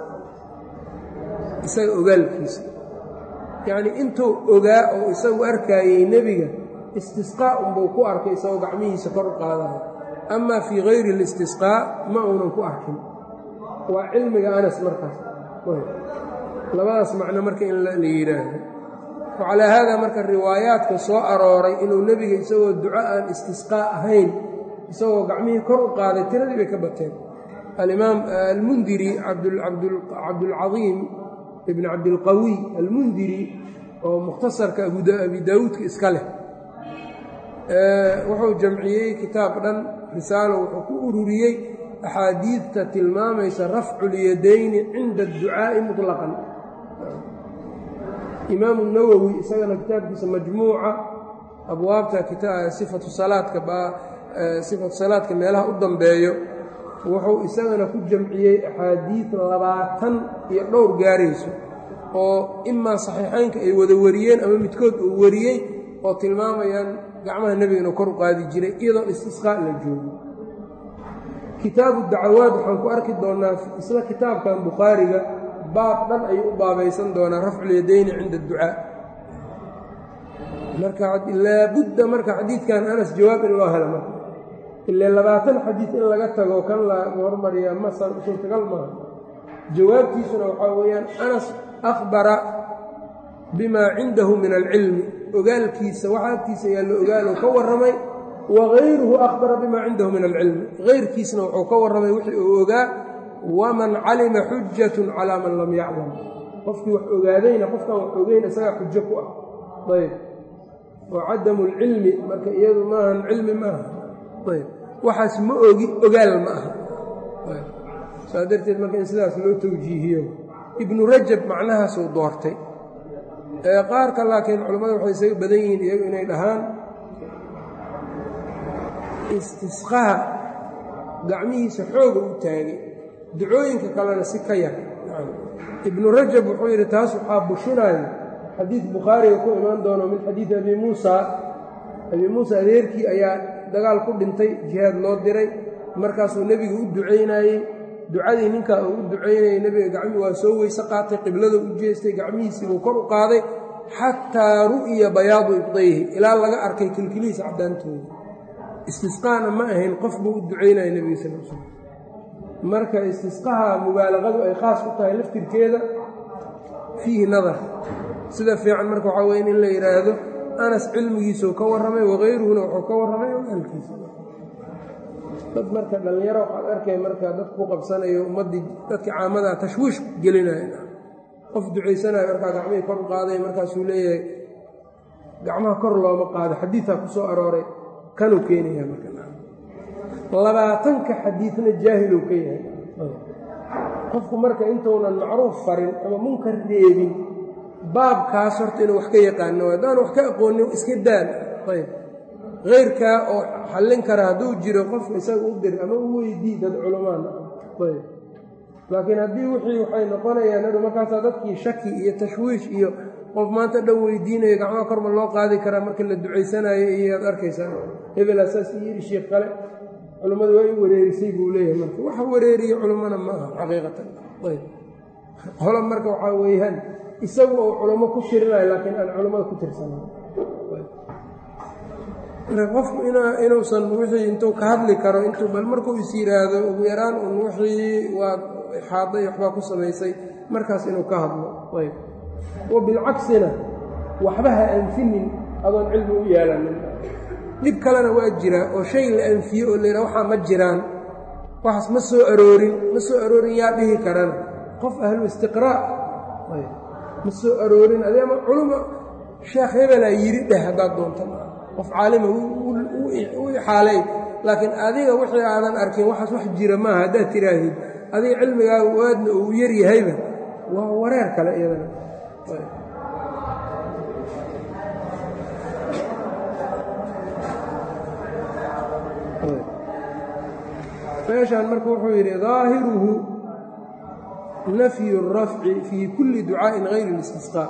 [SPEAKER 1] isaga ogaalkiisa yacnii intuu ogaa oo isagu arkaayey nebiga istisqaa unbuu ku arkay isagoo gacmihiisa kor u qaadayo amaa fii hayri اlistisqaa ma uunan ku arkin waa cilmiga anas markaas labadaas macno marka in la yidhaahdo wacalaa haadaa marka riwaayaadka soo arooray inuu nebiga isagoo duco aan istisqaa ahayn isagoo gacmihii kor u qaaday tiradii bay ka bateen alimaam almundiri cabdulcadiim ibn cabdilqawiy almundiri oo mukhtasarka abi daawuudka iska leh wuxuu jamciyey kitaab dhan risaalo wuxuu ku ururiyey axaadiidta tilmaamaysa rafcu lyadayni cinda adducaa'i muطlaqan imaamu nawowi isagana kitaabkiisa majmuuca abwaabta sifatu salaadka sifatu salaadka meelaha u dambeeyo wuxuu isagana ku jamciyey axaadiid labaatan iyo dhowr gaarayso oo imaa saxiixaynka ay wada wariyeen ama midkood uu wariyey oo tilmaamayaan gacmaha nebiga inuu kor u qaadi jiray iyadoo istisqaa la joogo kitaabu dacawaad waxaan ku arki doonnaa isla kitaabkan bukhaariga baab dhan ayuu u baabaysan doonaa rafculyadayni cinda adducaa marka laabudda marka xadiidkan anas jawaab in loo helo marka ile labaatan xadiid in laga tago kan la hormariyaa ma suurtagal maaha jawaabtiisuna waxaa weeyaan anas akhbara bimaa cindahu min alcilmi ogaalkiisa waxa agtiisa yaallo ogaalow ka warramay wagayruhu akhbara bimaa cindahu min alcilmi hayrkiisna wuxuu ka warramay wixii uu ogaa waman calima xujatun calaa man lam yaclam qofkii wax ogaadayna qofkaan wax ogeyn isagaa xujo ku ah ayb wa cadamu lcilmi marka iyadu maahan cilmi maaha ayb waxaas ma ogi ogaal ma aha saa darteed marka in sidaas loo tawjiihiyo ibnu rajab macnahaasuu doortay qaarka laakiin culammada waxay isaga badan yihiin iyagu inay dhahaan istisqaha gacmihiisa xooga u taagay ducooyinka kalena si ka yar ibnu rajab wuxuu yidhi taas waxaa bushinayo xadiid bukhaariga ku imaan doono min xadiidi abi muusa abi muusa adeerkii ayaa dagaal ku dhintay jihaad loo diray markaasuu nebiga u ducaynayey ducadii ninkaa uu u ducaynayay nebiga gacmii waa soo weyse qaatay qiblada u jeestay gacmihiisiibuu kor u qaaday xataa ru'ya bayaadu ibdayhi ilaa laga arkay kilkilihiisa caddaantooda istisqaana ma ahayn qof buu u ducaynaya nebiga sal l slam marka istisqaha mubaalaqadu ay khaas ku tahay laftirkeeda fiihi nadar sida fiican marka waxaa weye in la yidhaahdo anas cilmigiisuu ka warramay wakayruhuna wuxuu ka warramay ogaalkiisa dad marka dhallinyaro waxaad arkay marka dad ku qabsanayo ummaddii dadka caamadaa tashwiish gelinaya qof ducaysanayo markaa gacmihii kor u qaaday markaasuu leeyahay gacmaha kor looma qaado xadiidaa ku soo arooray kanuu keenaya marka labaatanka xadiidna jaahiluu ka yahay qofku marka intuunan macruuf farin ama munkar reebin baabkaas horta inuu wax ka yaqaano haddaan wax ka aqoonin iska daan ayb keyrkaa oo xallin kara hadduu jiro qofka isaga u dir ama u weydii dad culamaan ayb laakiin haddii wixii waxay noqonayaan adu markaasaa dadkii shaki iyo tashwiish iyo qof maanta dhan weydiinayo gacmaha korma loo qaadi karaa marka la ducaysanayo iyoad arkaysaa hebelaa saas iyo yidhi shiikh kale culummadu waa i wareerisay buu leeyahay marka waxa wareeriye culummana ma aha xaqiiqatan ayb holo marka waxaa weeyaan isagu oo culamo ku tirinayo laakiin aan culammada ku tirsanan marka qofku inuusan wixii intuu ka hadli karo intuu bal markuu is yidhaahdo ugu yaraan un wixii waa xaaday waxbaa ku samaysay markaas inuu ka hadlo ayb wa bilcaksina waxba ha anfinin adoon cilmi u yeelanin dhib kalena waa jiraa oo shay la anfiyo oo layidhaha waxaa ma jiraan waxaas ma soo aroorin ma soo aroorin yaa dhihi karana qof ahlu istiqraa' ma soo aroorin adeema culuma sheekh hebelaa yidhi dheh haddaad doonta qof caalima u ixaalay laakiin adiga wixii aadan arkin waxaas wax jira maaha haddaad tiraahid adiga cilmigaaga waadna uu yar yahayba waa wareer kale iyadana meeshaan marka wuxuu yidhi daahiruhu nafyu الrafci fii kulli ducaa'in hayri اlistisqاء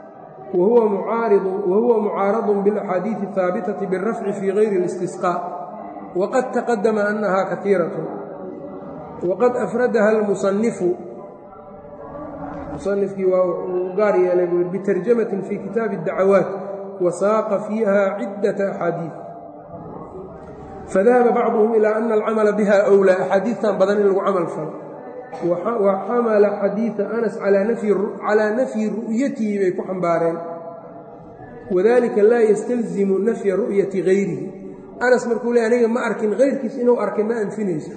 [SPEAKER 1] wahuwa mucaaradun biاlaxaadiiثi الhaabitaةi biالrafci fii hayri اlistisqاء waqad taqadama annaha kaiiraة waqad afradaha اlmusanifu musanifkii waa uu gaar yeelay buu bitarjamatin fii kitaabi الdacawaat wasaaqa fiiha cidaةa axaadiiث fadahaba bacduhum ilaa ana alcamala biha أwlaa axaadiidtan badan in lagu camal falo wa xamala xadiida anas calaa nafyi ru'yatihi bay ku xambaareen wadalika laa yastalzimu nafya ru'yati gayrihi anas markuu le aniga ma arkin hayrkiis inuu arkay ma anfinayso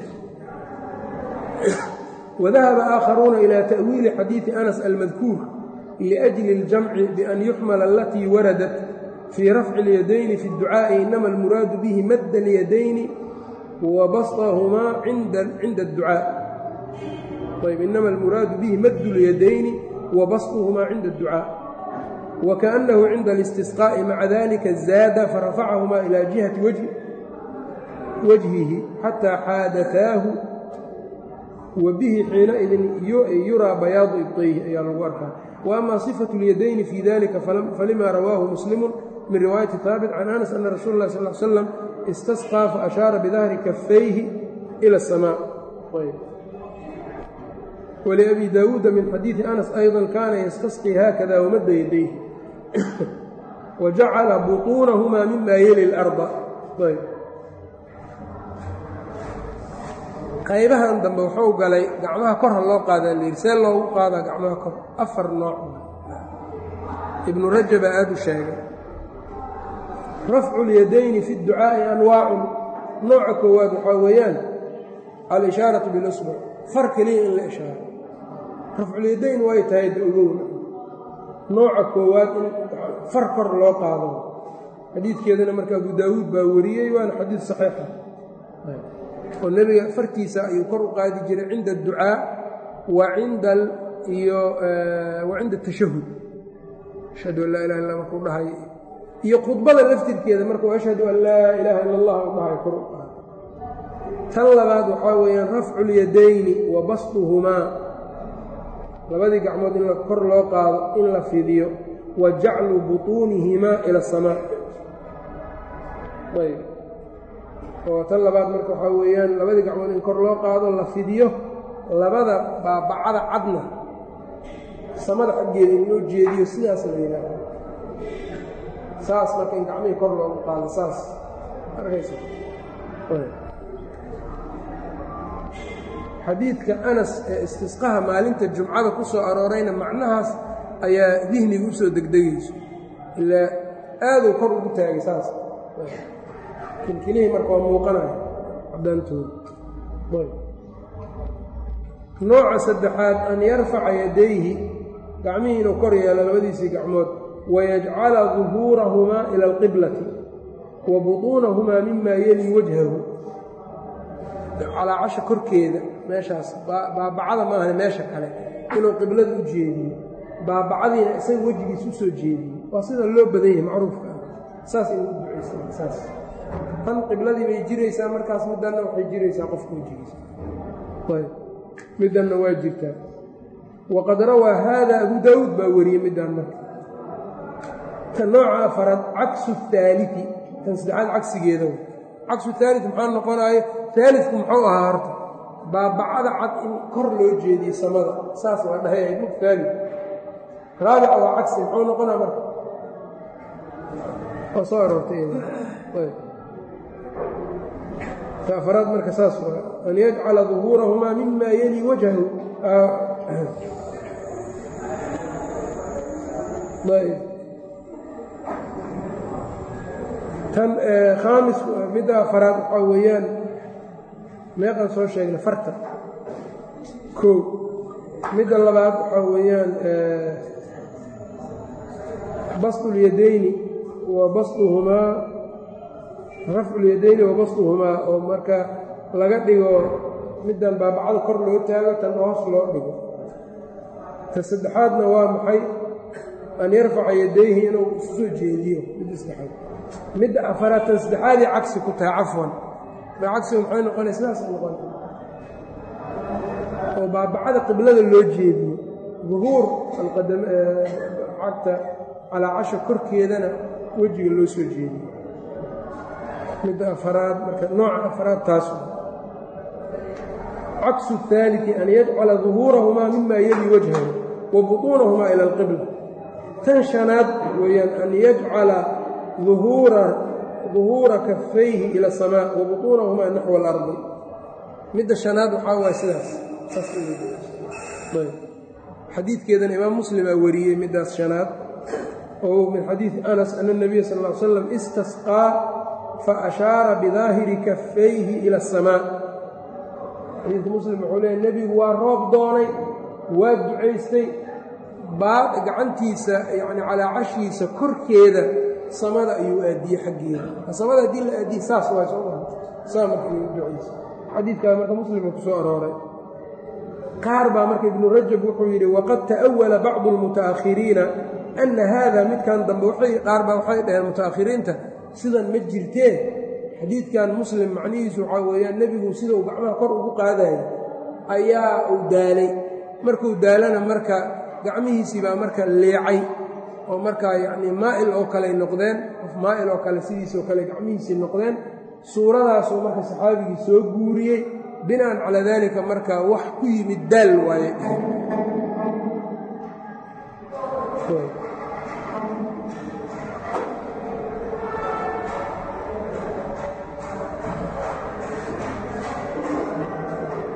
[SPEAKER 1] wadahaba aakharuuna ilaa ta'wiili xadiidi anas almadkuur liأjli اljamci bian yuxmala alatii waradat fii rafci اlyadayni fi اdducaaءi inama almuraadu bihi madda اlyadayni wa basطahumaa cinda اdducaaء ayb inama almuraadu bihi maddu اlyadayni wa basطuhumaa cinda اdducaaء wakaأnnahu cinda اlistisqaaءi maca dalika zaada farafacahumaa ilaa jihati wajhihi xataa xaadataahu wa bihi xiinaidin yuraa bayaadu ibطayhi ayaa lagu arkaa wa ama صifaة اlyadayni fii dalika falima rawaahu muslimu min riwaayati haabit can anas ana rasuul اlah sal slam istasqىa faashaara bidahri kafayhi ilى الsamاء wlabi daawuuda min xadiidi anas ayضa kaana yastasqii haakada wamadda yadayhi wa jacala buطuunahumaa mima yeli اlarda qaybahan dambe wuxuu galay gacmaha kor ha loo qaadaa layidhi see loogu qaadaa gacmaha kor afar nooc ibnu rajabaa aada u sheegay rafcu اlyadayni fi اdducaa'i anwaacun nooca koowaad waxaa weeyaan al-ishaaraةu biاlusbuc far keliya in la ishaaro rafculyadayn way tahay da ogowna nooca koowaad in far kor loo qaado xadiidkeedana marka abu daawuud baa wariyey waana xadiid saxiixa oo nebiga farkiisa ayuu kor u qaadi jiray cinda adducaa wa cinda iyo wa cinda atashahud ashhadu an laa ilaha illa markuu dhahay iyo khudbada laftirkeeda markuu ashhadu an laa ilaaha illa allah u dhahay kor u qaado tan labaad waxaa weeyaan rafcu lyadayni wa basduhumaa labadii gacmood in kor loo qaado in la fidiyo wa jaclu butuunihimaa ila asamaa ayb oo tan labaad marka waxaa weeyaan labadii gacmood in kor loo qaado la fidiyo labada baabacada cadna samada xaggeeda in loo jeediyo sidaas la yidhaaho saas marka in gacmihii kor loogu qaado saas arkaysa xadiidka anas ee istisqaha maalinta jumcada ku soo aroorayna macnahaas ayaa dihniga u soo degdegayso ilaa aaduu kor ugu taagay saas kilkilihii marka waa muuqanaya cadaantooda nooca saddexaad an yarfaca yadayhi gacmihii inuu kor yeelo labadiisii gacmood wayajcala duhuurahumaa ila alqiblati wa butuunahumaa mima yeli wajhahu calaacasha korkeeda meeshaas baabacada maahane meesha kale inuu qiblada u jeediyo baabacadiina isaga wejigiisa u soo jeediyo waa sida loo badan yahay macruufka ah saas in u ducaysa saas tan qibladii bay jiraysaa markaas middanna waxay jiraysaa qofka wejigiisa middanna waa jirtaa waqad rawaa haada abu daawuud baa wariyey middan marka ta nooca afaraad caksu haalii tan saddexaad cagsigeeda cagsu haali maxaa noqonaayo aalidku muxuu ahaa horta baabacada cad in kor loo jeediye samada saas waa dhahay mug haali raabica waa cagsi muxuu noqonaa marka waa soo aroortay ta afaraad marka saas waa an yajcala duhuurahumaa mima yeli wajhahu tan khaamis midda afaraad waxaa weeyaan meeqaan soo sheegna farta koo midda labaad waxaa weeyaan basdulyadayni wa basduhumaa rafculyadayni wa basduhumaa oo marka laga dhigo middan baabacada kor loo taago tan hoos loo dhigo ta saddexaadna waa maxay an yarfaca yadayhi inuu isu soo jeediyo midda saddexaad midda afaraad tan saddexaadii cagsi ku tahay cafwan cagsigu maxay noqonay sidaas noqon oo baabacada qiblada loo jeediyo duhuur cagta calaacasha korkeedana wejiga loo soo jeediyo midda afaraad marka nooca afaraad taas caksu الثaalثi an yajcala duhuurahumaa mima yeli wajhahu wa buطuunahumaa ila اlqibla tan shanaad weeyaan an yajcala duhuura kafayhi ila الsamaa wa buطuunahumaa naxو اlardi midda shanaad waxaa waay sidaas xadiidkeedana imaam muslimaa wariyey middaas shanaad oo min xadiidi anas ana الnabiya sal ا ly slam istasqaa faashaara bidaahiri kafayhi ila الsamaa xadiidka muslim wuxuu leeya nebigu waa roob doonay waa ducaystay baad gacantiisa yacni calaacashiisa korkeeda samada ayuu aadiyey xaggeeda samada haddii la aadiye saas waay soo maha saa marka iyu ducaysa xadiidkaa marka muslimka ku soo arooray qaar baa marka ibnu rajab wuxuu yidhi waqad ta'awala bacdu almuta'akhiriina anna haada midkan dambe qaar baa waxay dhaheen muta'akhiriinta sidan ma jirteen xadiidkan muslim macnihiisu waxaa weeyaan nebigu sida uu gacmaha kor ugu qaadayo ayaa uu daalay markuu daalana marka gacmihiisii baa marka leecay oo markaa yacnii maa'il oo kaley noqdeen qof maa'il oo kale sidiisoo kale gacmihiisii noqdeen suuradaasuu marka saxaabigii soo guuriyey bina'an calaa daalika marka wax ku yimid daal waaye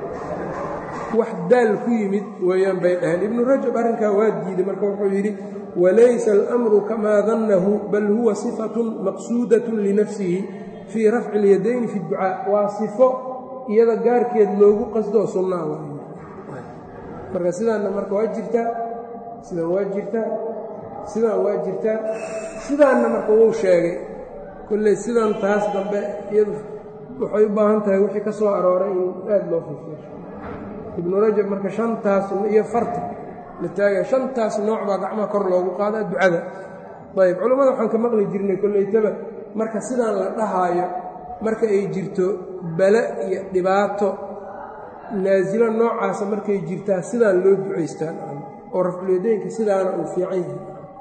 [SPEAKER 1] wax daal ku yimid weeyaan bay dhaheen ibnu rajab arrinkaa waa diiday marka wuxuu yidhi walaysa almru kamaa dannahu bal huwa sifatun maqsuudatun linafsihi fii rafci اlyadayni fi اdducaa waa sifo iyada gaarkeed loogu qasdoo sunnaa marka sidaanna marka waa jirtaa sidaan waa jirtaa sidaan waa jirtaa sidaanna marka wuu sheegay kolley sidan taas dambe iyadu waxay u baahan tahay wixii ka soo arooray in aad loo fiifiyo ibnu rajab marka shantaas iyo farta la taagaya shantaas nooc baa gacmaha kor loogu qaadaa ducada ayb culammada waxaan ka maqli jirnay kolleytaba marka sidaan la dhahaayo marka ay jirto bale iyo dhibaato naasilo noocaasa markay jirtaa sidaan loo ducaystaan oo rafculyadeenka sidaana uu fiican yahay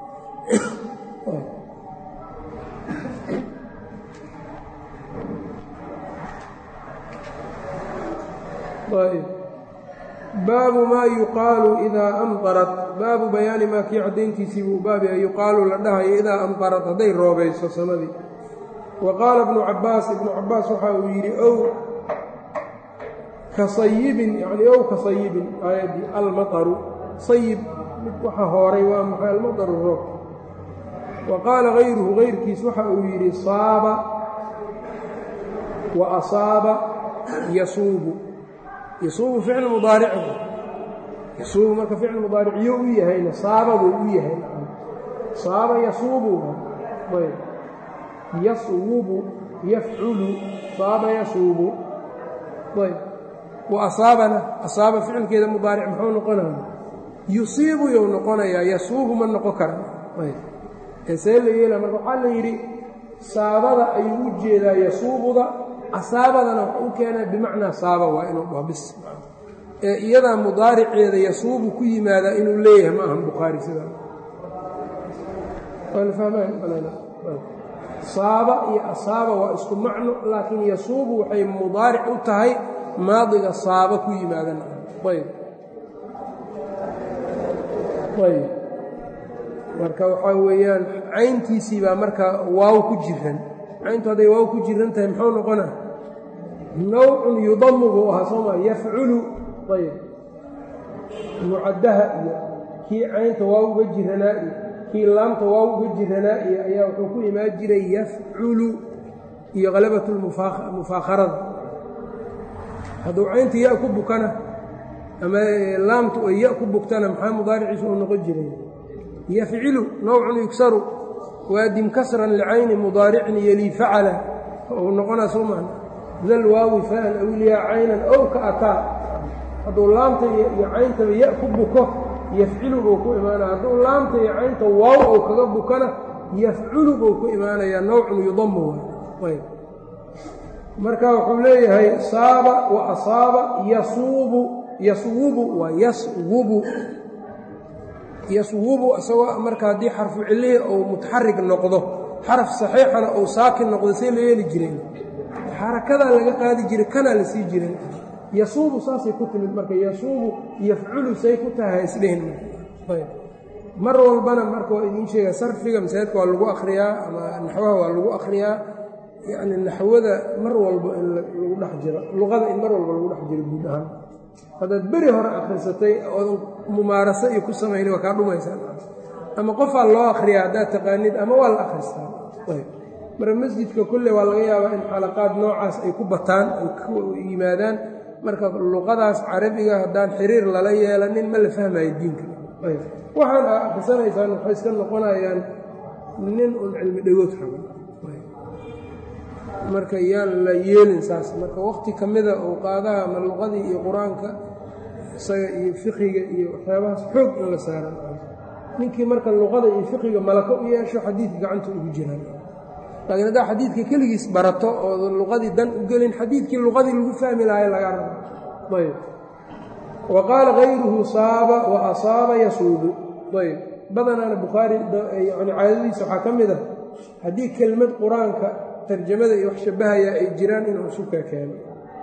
[SPEAKER 1] baabu maa yuqaalu idaa amطarat baabu bayaani maa kii caddayntiisii buu baabia yuqaalu la dhahayo idaa amطarat hadday roobayso samadii wa qaala ibnu cabaas ibnu cabaas waxa uu yidhi ow ka sayibin yani ow ka sayibin aayaddii almaطaru sayib mid waxa hooray waa maxay almaطaru roobka wa qaala hayruhu hayrkiis waxa uu yidhi saaba wa asaaba yasuubu yasuubu ficl mudaaric yasuubu marka ficil mudaariciyo u yahayna saaba buu u yahay saaba yasuubu ayb yaswubu yafculu saaba yasuubu ayb wa asaabana asaaba ficilkeeda mudaaric muxuu noqonaya yusiibu you noqonayaa yasuubu ma noqon kara ayb ee see la yeela marka waxaa la yidhi saabada ayuu u jeedaa yasuubuda asaabadana wax u keenaa bimacnaa saaba waa inuu dhaho bis ee iyadaa mudaariceeda yasuubu ku yimaadaa inuu leeyahay ma ahan bukhaari sidaa saaba iyo asaaba waa isku macno laakiin yasuubu waxay mudaaric u tahay maadiga saaba ku yimaadan ayb ayb marka waxaa weeyaan cayntiisii baa marka waaw ku jiran cayntu hadday waaw ku jiran tahay muxuu noqona nawcun yudamu buu ahaa soo maa yafculu ayb mucaddaha iyo kii caynta waaw uga jiranaa iyo kii laamta waaw uga jiranaa iyo ayaa wuxuu ku imaan jiray yafculu iyo halabat mufaakharada hadduu caynta ya ku bukana ama laamtu ay ya ku bugtana maxaa mudaariciisu uu noqon jiray yafcilu nawcun yugsaru waadim kasran licayni mudaaricin yelii facala uu noqonaa soo maa dal waawi faan awliyaa caynan ow ka ataa hadduu laamta iyo cayntaba ya ku buko yafcilu buu ku imaanaya hadduu laamta iyo caynta waaw ou kaga bukana yafculu buu ku imaanayaa nawcun yudamu ayb marka wuxuu leeyahay saaba wa asaaba yasuubu yaswubu waa yaswubu yaswubu isagoo marka haddii xarfu cilihii ou mutaxarig noqdo xaraf saxiixana ou saakin noqdo see la yeeli jireen xarakadaa laga qaadi jiray kanaa la sii jiray yasuubu saasay ku timid marka yasuubu yafculu say ku tahay ha isdhehin mar walbana marka waa idiin sheega sarfiga masaajidka waa lagu akhriyaa ama naxwaha waa lagu akhriyaa yacni naxwada mar walba in lagu dhex jiro luqada in mar walba lagu dhex jiro guud ahaan haddaad beri hore akhrisatay oodan mumaaraso iyo ku samayni waa kaa dhumaysaa ama qofaa loo akhriyaa haddaad taqaanid ama waa la akhristaa marka masjidka kulle waa laga yaabaa in xalaqaad noocaas ay ku bataan ay ku yimaadaan marka luqadaas carabiga haddaan xiriir lala yeelanin ma la fahmayo diinka waxaan aa akhrisanaysaan waxay iska noqonayaan nin un cilmi dhagood raba marka yaan la yeelin saas marka waqti ka mida uu qaadaha ama luqadii iyo qur-aanka isaga iyo fiqiga iyo waxyaabahaas xoog in la saaran ninkii marka luqada iyo fiqiga malako u yeesho xadiidka gacanta ugu jiraan laakiin haddaa xadiidka keligiis barato oo luqadii dan u gelin xadiidkii luqadii lagu fahmi lahay laga rabo ayb wa qaala kayruhu saaba wa asaaba yasuubu ayb badanaana bukhaari yani caadadiisa waxaa ka mid ah haddii kelmad qur-aanka tarjamada iyo wax shabahaya ay jiraan inuu suka keeno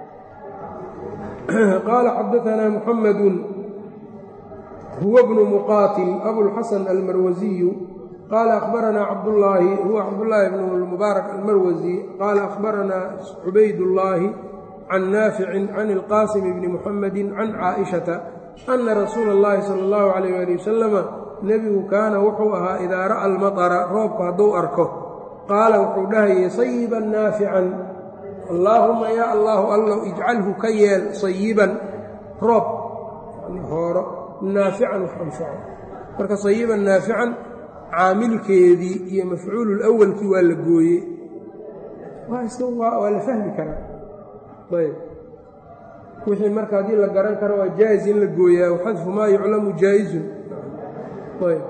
[SPEAKER 1] qaala xadaanaa muxamadu huwa bnu muqaatil abulxasan almarwasiyu qaala akhbaranaa cabdullaahi huwa cabdullaahi bnu mubaarak almarwasi qaala akhbaranaa cubaydullaahi can naaficin can ilqaasim bni muxamedi can caaishata ana rasuula اllahi sala اllahu alayh ali wasalama nebigu kaana wuxuu ahaa idaa ra'a almatara roobku hadduu arko qaala wuxuu dhahayay sayiban naafican allaahumma yaa allaahu allow ijcalhu ka yeel sayiban roob hooro naafican wax anfaco marka sayiban naafican caamilkeedii iyo mafcuulul awalkii waa la gooyey waa la fahmi karaa ayb wixii marka haddii la garan karo waa jaa-is in la gooyaa xadfu maa yuclamu jaa-izun ayb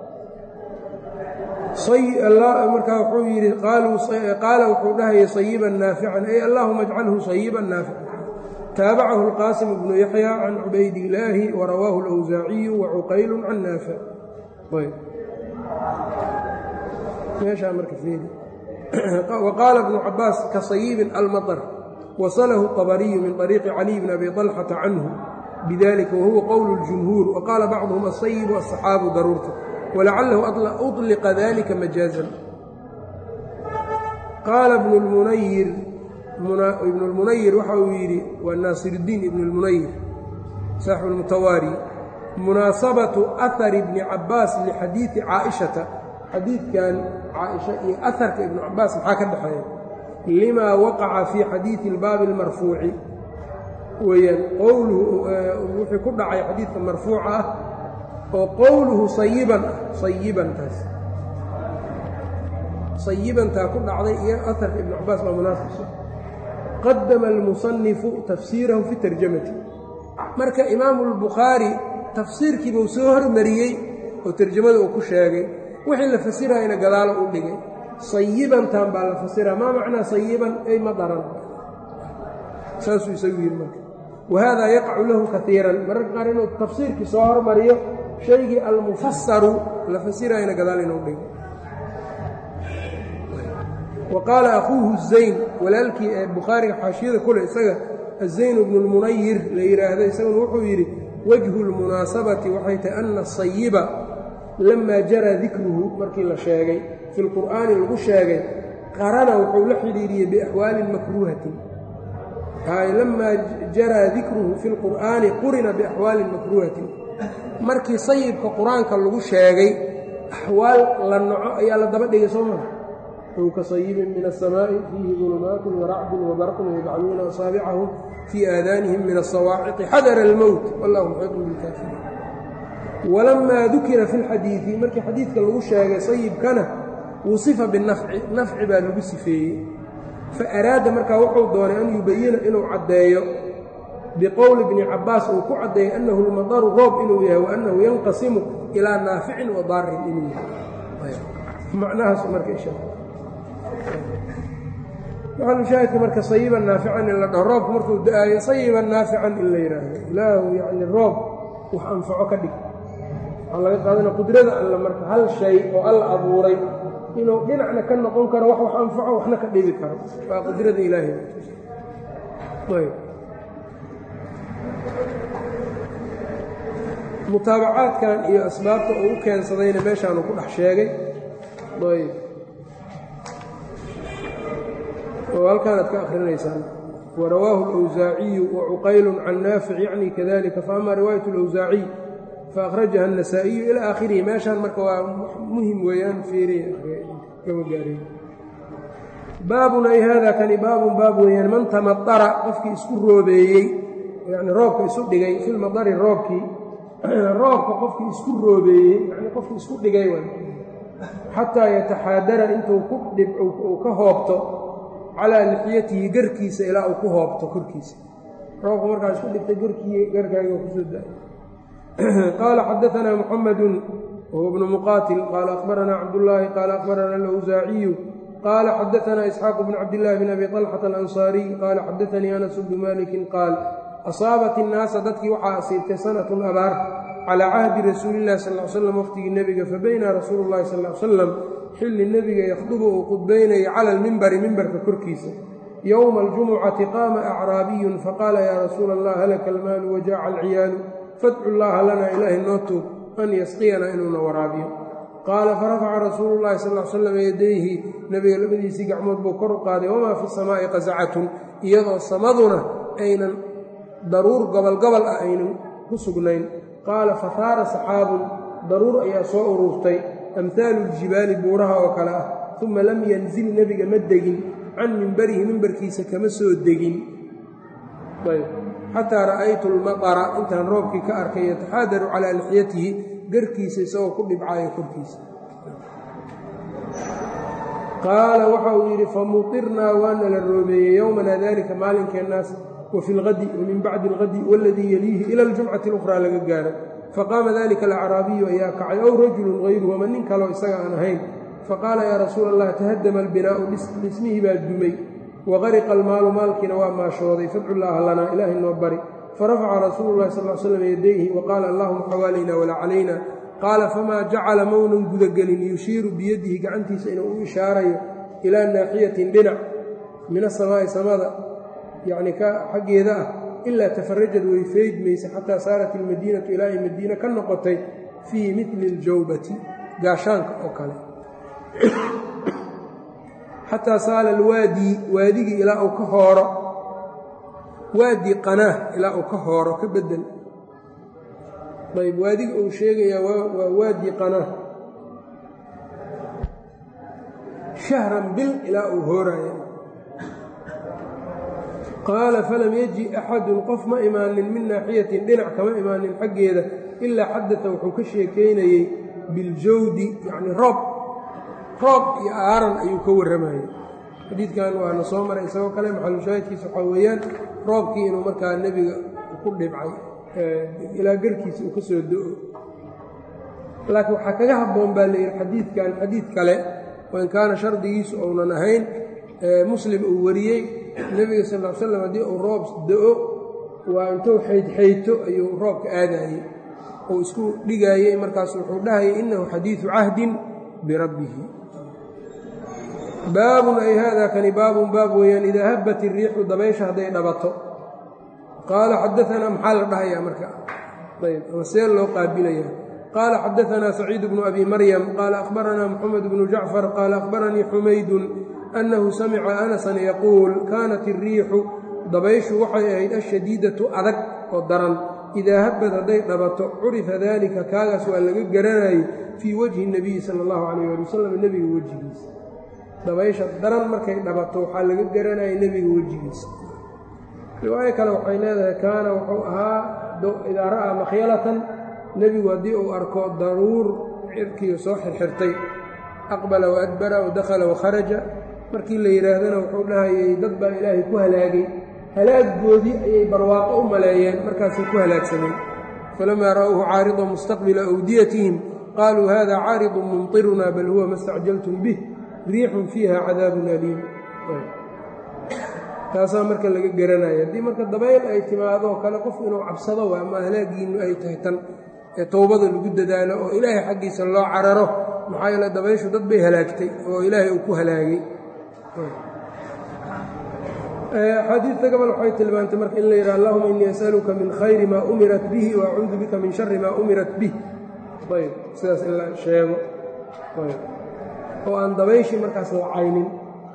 [SPEAKER 1] markaa wuxuu yidhi qaala wuxuu dhahayay sayiban naafican ay allaahuma ajcalhu sayiban naafican taabacahu اlqaasim bnu yaxya can cubaydillaahi warawaahu اlawsaaciyu wacuqaylu can naafic meeshaa marka fiiri waqaala bnu cabaas ka sayibin almaطr wasalahu طabariyu min طariiqi caliy bn abi طalxata canhu bidalika wahuwa qowl اljumhuur waqaala bacduhum asayibu asaxaabu daruurta walacalahu uطliqa dalika majaazan qaala ibnu lmunayir ibnu lmunayir waxa uu yidhi waa naasiruddiin ibnu lmunayir saaxibu lmutawaari munaasabatu ahari bni cabaas lixadiidi caaishata xadiidkan caaisha iyo aharka ibnu cabaas maxaa ka dhexeeya limaa waqaca fii xadiidi اlbaabi اlmarfuuci weeyaan qowluhu wuxuu ku dhacay xadiidka marfuuca ah oo qowluhu sayiban ah sayibantaas sayibantaa ku dhacday iyo aharka ibnu cabaas baa munaasibsa qadama almusanifu tafsiirahu fi tarjamati marka imaamu اlbukhaari tafsiirkiibuu soo hormariyey oo tarjamada uu ku sheegay wixii la fasirayna gadaalo u dhigay sayibantan baa la fasiraa maa macnaa sayiban ay madaran saasuu isagu yidhi marka wahada yaqacu lahu kaiiran mararka qaar inuu tafsiirkii soo hormariyo shaygii almufasaru la fasirayna gadaal inuu dhigo wa qaala akhuuhu zayn walaalkii ee bukhaariga xaashiyada kule isaga azayn bnu lmunayir la yidhaahdo isaguna wuxuu yidhi wajhu lmunaasabati waxay tahay ana asayiba lamaa jaraa dikruhu markii la sheegay fi lqur'aani lagu sheegay qarana wuxuu la xidhiiriyey biaxwaalin makruuhatin lamaa jaraa dikruhu fi lqur'aani qurina biaxwaalin makruuhatin markii sayibka qur-aanka lagu sheegay axwaal la naco ayaa la daba dhigay soo maa ow ka sayibin min aلsamaaءi fiihi dulumaatun waracdun wabarqun yajcaluuna asaabicahum fii aadaanihim min asawaaciqi xadara اlmowt wallahu muxiiqun bilkaafiriin walamaa dukira fi اlxadiidi markii xadiidka lagu sheegay sayibkana wusifa binafci nafci baa lagu sifeeyey faaraada markaa wuxuu doonay an yubayina inuu caddeeyo biqowli bni cabaas uu ku caddeeyey annahu lmadaru roob inuu yahay wa annahu yanqasimu ilaa naaficin wa daarin inuu yahay macnahaas marka isha maxalushaahidka marka sayiban naafican in la dhaho roobku markuu da-aayo sayiban naafican in la yidhaahdo ilaahu yacni roob wax anfaco ka dhig waxaa laga qaadana qudrada alla marka hal shay oo alla abuuray inuu dhinacna ka noqon karo wax wax anfaco waxna ka dhibi karo waa qudrada ilaahay mutaabacaadkan iyo asbaabta uu u keensadayna meeshaanu ku dhex sheegay ayb oo halkaanaad ka akrinaysaan warawaahu اlأwsaaciyu wacuqaylu can naafic yacni kadalika faama riwaayat اlأwsaaciy faأkhrajaha النasaaئiyu ilى aakhirihi meeshaan marka waa muhim weeyaan fiiriy kama gaarey baabun ay hada kani baabun baab weeyaan man tamadara qofkii isku roobeeyey yani roobka isu dhigay fi lmadari roobkii roobka qofkii isku roobeeyey yani qofkii isku dhigay w xataa yataxaadara intuu ku dhib uu ka hoobto calaa lixyatihi garkiisa ilaa uu ku hoobto korkiisa roobka markaa isku dhigtay garkii garkaaga kusoo da qaala xadaanaa muxamadu wahuwa bnu muqaatil qaala akhbaranaa cabdullaahi qaala akhbarana alawsaaciyu qaala xadaanaa isxaaq bnu cabdillaahi bn abi طalxata alansaariy qaala xadaanii anas bnu malikin qaal asaabat innaasa dadkii waxaa asiibtay sanatun abaar calaa cahdi rasuulillahi sal l slam waqhtigii nebiga fabayna rasuulu llahi sal l salam xilli nebiga yakhdubu uu qudbaynaya cala almimbari mimbarka korkiisa yowma aljumucati qaama acraabiyun faqaala yaa rasuula allah halaka almaalu wajaaca alciyaalu fadcu llaaha lana ilaahi noo tuug an yasqiyana inuuna waraabiyo qaala farafaca rasuulu llahi sal l slam yadayhi nebiga labadiisii gacmood buu kor u qaaday wamaa fi samaa'i qasacatun iyadoo samaduna aynan daruur gobol gobol ah aynan ku sugnayn qaala fahaara saxaabun daruur ayaa soo ururtay amhaalu ljibaali buuraha oo kale ah uma lam yanzil nebiga ma degin can mimbarihi mimbarkiisa kama soo degin xataa ra'aytu lmaqara intaan roobkii ka arkay yataxaadaru calaa lixyatihi garkiisa isagoo ku dhibcaayo korkiisa qaala waxa uu yidhi famutirnaa waana la roobeeyey yowmana dalika maalinkeennaas wa fi lgadi wa min bacdi algadi waladii yeliihi ila aljumcati اlukhraa laga gaaro faqaama dalika alacraabiyu ayaa kacay ow rajulun hayruhu ama nin kaleo isaga aan ahayn faqaala yaa rasuula allah tahaddama albinaa'u dhismihii baa dumay waqariqa almaalu maalkiina waa maashooday fadcu llaaha lanaa ilaahay noo bari farafaca rasuulu llahi sal l slam yadayhi waqaala allahuma xawaalayna walaa calayna qaala famaa jacala maunan gudagelin yushiiru biyadihi gacantiisa inuu u ishaarayo ilaa naaxiyatin dhinac min asamaa'i samada yacni ka xaggeeda ah ilaa tafarajad way feydmaysa xataa saarat ilmadiinatu ilaa ay madiine ka noqotay fii midli اljawbati gaashaanka oo kale xataa saala alwaadi waadigii ilaa uu ka hooro waadi qanaah ilaa uu ka hooro ka bedel ayb waadiga uu sheegayaa waa waadi qanaah shahran bil ilaa uu hooraayo qaala falam yaji axadun qof ma imaanin min naaxiyatin dhinac kama imaanin xaggeeda ilaa xadata wuxuu ka sheekaynayey biljawdi yacni roob roob iyo aaran ayuu ka warramayey xadiidkan waana soo maray isagoo kale maxalushaahidkiisa waxaa weeyaan roobkii inuu markaa nebiga ku dhibcay ilaa garkiisa uu ka soo do-o laakiin waxaa kaga habboon baa layidhi xadiidkan xadiid kale wain kaana shardigiisu ounan ahayn muslim uu wariyey nebiga sal l slam haddii uu roob do-o waa intuu xaydxayto ayuu roobka aadayey uu isku dhigaayey markaas wuxuu dhahayay innahu xadiidu cahdin birabbihi baabun ay haadaa kani baabun baab weeyaan idaa habbat iriixu dabaysha hadday dhabato qaala xadaanaa maxaa la dhahayaa marka ayb ama see loo qaabilaya qaala xadaanaa saciid bnu abi maryam qaala akhbaranaa moxamed bnu jacfar qaala akhbaranii xumaydun annahu samica anasan yaquul kaanat iriixu dabayshu waxay ahayd ashadiidatu adag oo daran idaa habbad hadday dhabato curifa daalika kaagaas waa laga garanayay fii wajhi nebiyi sala allahu calayh ali wasalam nebiga wejigiisa dabaysha daran markay dhabato waxaa laga garanayay nebiga wejigiisa riwaayo kale waxay leedahay kaana wuxuu ahaa idaa ra'aa makhyalatan nebigu haddii uu arko daruur cirkiiyo soo xirxirtay aqbala wa adbara wa dakhala wa kharaja markii la yidhaahdana wuxuu dhahayay dad baa ilaahay ku halaagay halaaggoodii ayay barwaaqo u maleeyeen markaasay ku halaagsameen falamaa ra'uuhu caaridan mustaqbila awdiyatihim qaaluu hada caaridun mumtiruna bal huwa ma stacjaltum bih riixun fiiha cadaabun aliim taasaa marka laga garanaya haddii marka dabayl ay timaadoo kale qof inuu cabsado waa ama halaagiinnu ay tahay tan ee towbada lagu dadaalo oo ilaahay xaggiisa loo cararo maxaa yeele dabayshu dad bay halaagtay oo ilaahay uu ku halaagay axaadiidta gobol waxay tilmaantay marka in la yidhaha allahuma innii as'aluka min khayri maa umirat bihi wa acuudu bika min shari maa umirat bih ayb sidaas in la sheego oo aan dabayshii markaas la caynin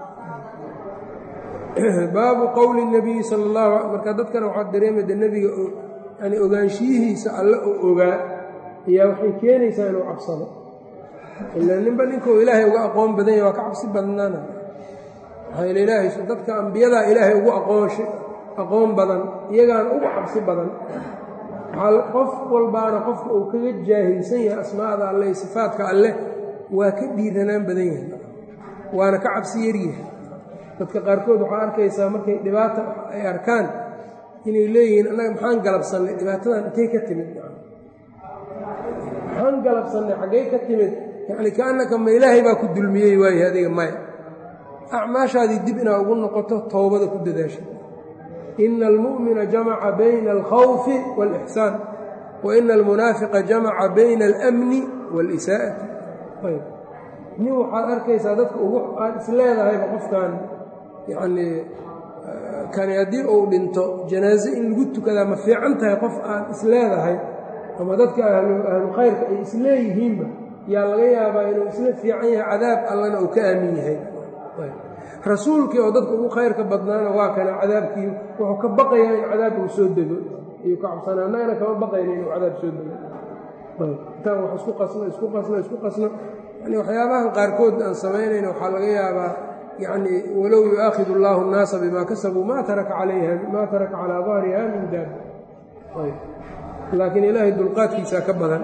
[SPEAKER 1] baabu qowli nebiyi sala allahu marka dadkana waxaad dareemayda nebiga yani ogaanshiyihiisa alle oo ogaa ayaa waxay keenaysaa inuu cabsado ila ninba ninkuu ilaahay uga aqoon badan yahy waa ka cabsi badnaana maxaa yeel ilaahay dadka ambiyadaa ilaahay ugu aqoonsha aqoon badan iyagaana ugu cabsi badan waxaa qof walbaana qofka uu kaga jaahilsan yahay asmaa'da alle iyo sifaadka alleh waa ka dhiiranaan badan yahay waana ka cabsi yaryahay dadka qaarkood waxaa arkaysaa markay dhibaata ay arkaan inay leeyihiin annaga maxaan galabsannay dhibaatadan intay ka timid maxaan galabsannay xaggay ka timid yacni kaannaka ma ilaahay baa ku dulmiyey waaye adiga maya acmaashaadii dib inaa ugu noqoto towbada ku dadaasha ina almu'mina jamaca bayna alkhawfi waalixsaan wa ina almunaafiqa jamaca bayna alamni waalisaa'ati ayb nin waxaad arkaysaa dadka ugu aad isleedahayba qofkan yacnii kani haddii uu dhinto janaaze in lagu tukadaa ma fiican tahay qof aad isleedahay ama dadka ahlu khayrka ay isleeyihiinba yaa laga yaabaa inuu isla fiican yahay cadaab allana uu ka aamin yahay rasuulkii oo dadka ugu khayrka badnaana waa kana cadaabkii wuxuu ka baqayaa in cadaab uu soo dego ayuu ka cabsanaa annagana kama baqayna inuu cadaab soo dego intaan wax isku qasno isku qasno isku qasno yani waxyaabahan qaarkood aan samaynayno waxaa laga yaabaa yani walow yu'aakhid اllahu الnaasa bima kasabuu ma taraka calayha ma taraka calaa dahriha min daab laakiin ilaahay dulqaadkiisaa ka badan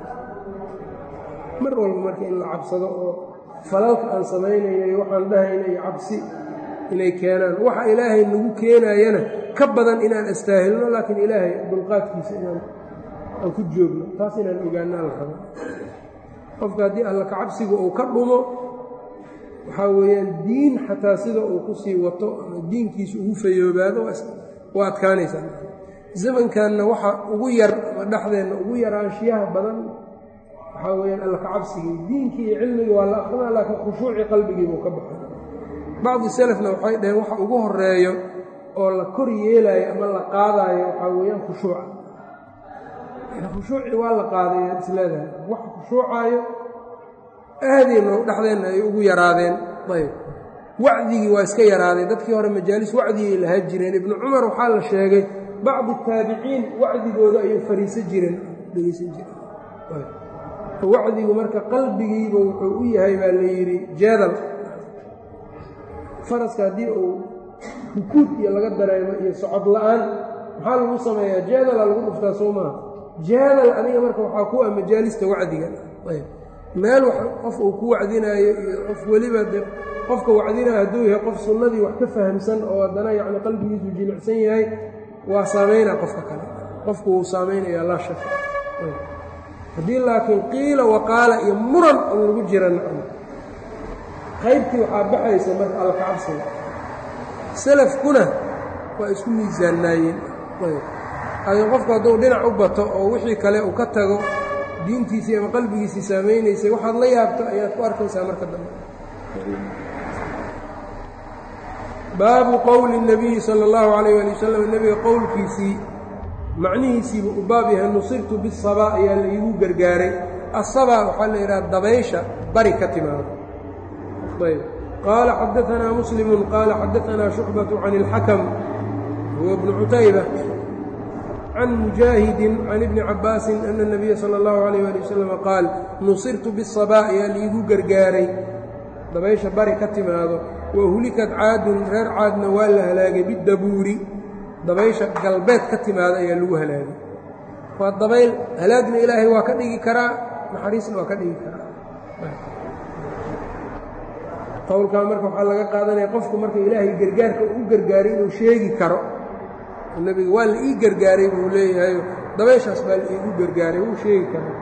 [SPEAKER 1] mar walba marka in la cabsado oo falalka aan samaynayno iyo waxaan dhahayna iyo cabsi inay keenaan waxa ilaahay nagu keenayana ka badan inaan astaahilno laakiin ilaahay dulqaadkiisa inaan aan ku joogno taas inaan ogaanaan la rabo qofka haddii alla kacabsiga uu ka dhumo waxaa weeyaan diin xataa sida uu ku sii wato ama diinkiisa ugu fayoobaado waa adkaanaysaa zamankanna waxa ugu yar ama dhexdeenna ugu yaraanshiyaha badan waxaa weyaan alla kacabsigii diinkii iyo cilmigii waa la aqrinaa laakiin khushuucii qalbigiibuu ka baxay bacdi selefna waxay dhaheen waxa ugu horeeyo oo la kor yeelaayo ama la qaadaayo waxaa weeyaan khushuuca khushuucii waa la qaadayaa isleedahay wax khushuucaayo aadeenno dhexdeenna ay ugu yaraadeen ayb wacdigii waa iska yaraadeen dadkii hore majaalis wacdigay lahaa jireen ibnu cumar waxaa la sheegay bacdi taabiciin wacdigooda ayuu fariisan jireen dhegeysan jireen wacdigu marka qalbigiiba wuxuu u yahay baa la yidhi jeedal faraska haddii uu rukuud iyo laga dareemo iyo socod la-aan maxaa lagu sameeyaa jeedala lagu dhuftaa soo maaha jeedal adiga marka waxaa ku ah majaalista wacdiga ayb meel qof uu ku wacdinaayo iyo qof weliba de qofka wacdinaayo hadduu yahay qof sunnadii wax ka fahamsan oo haddana yacni qalbigiisu jilicsan yahay waa saameynaa qofka kale qofku wuu saameynayaa laa shaka haddii laakiin qiila waqaala iyo muran on lagu jira nacam qaybtii waxaa baxaysa marka alkacabsiga salafkuna waa isku miisaannaayeen laakiin qofku hadduu dhinac u bato oo wixii kale uu ka tago diintiisii ama qalbigiisii saamaynaysay waxaad la yaabto ayaad ku arkaysaa marka dambe baabu qowli الnabiyi salى اllahu alayh ali wasalam nebiga qowlkiisii macnihiisiibuu u baab yahay nusirtu bisabaa ayaa la iigu gargaaray asabaa waxaa la yidhaha dabaysha bari ka timaado ayb qaala xadaanaa muslimu qaala xadaanaa shucbaة can اlxakm huwa bnu cutayba can mujaahidin can ibni cabaasin ana الnabiya salى اllahu alayh ali wasalam qaal nusirtu bisabaa ayaa laiigu gargaaray dabaysha bari ka timaado wahulikad caadun reer caadna waa la halaagay bidabuuri dabaysha galbeed ka timaada ayaa lagu halaagay waa dabayl halaagna ilaahay waa ka dhigi karaa naxariisna waa ka dhigi karaa qowlkaa marka waxaa laga qaadanaya qofku marka ilaahay gargaarka uu gargaaray inuu sheegi karo nebiga waa la ii gargaaray buu leeyahayo dabayshaas baa la iigu gargaaray wuu sheegi karaa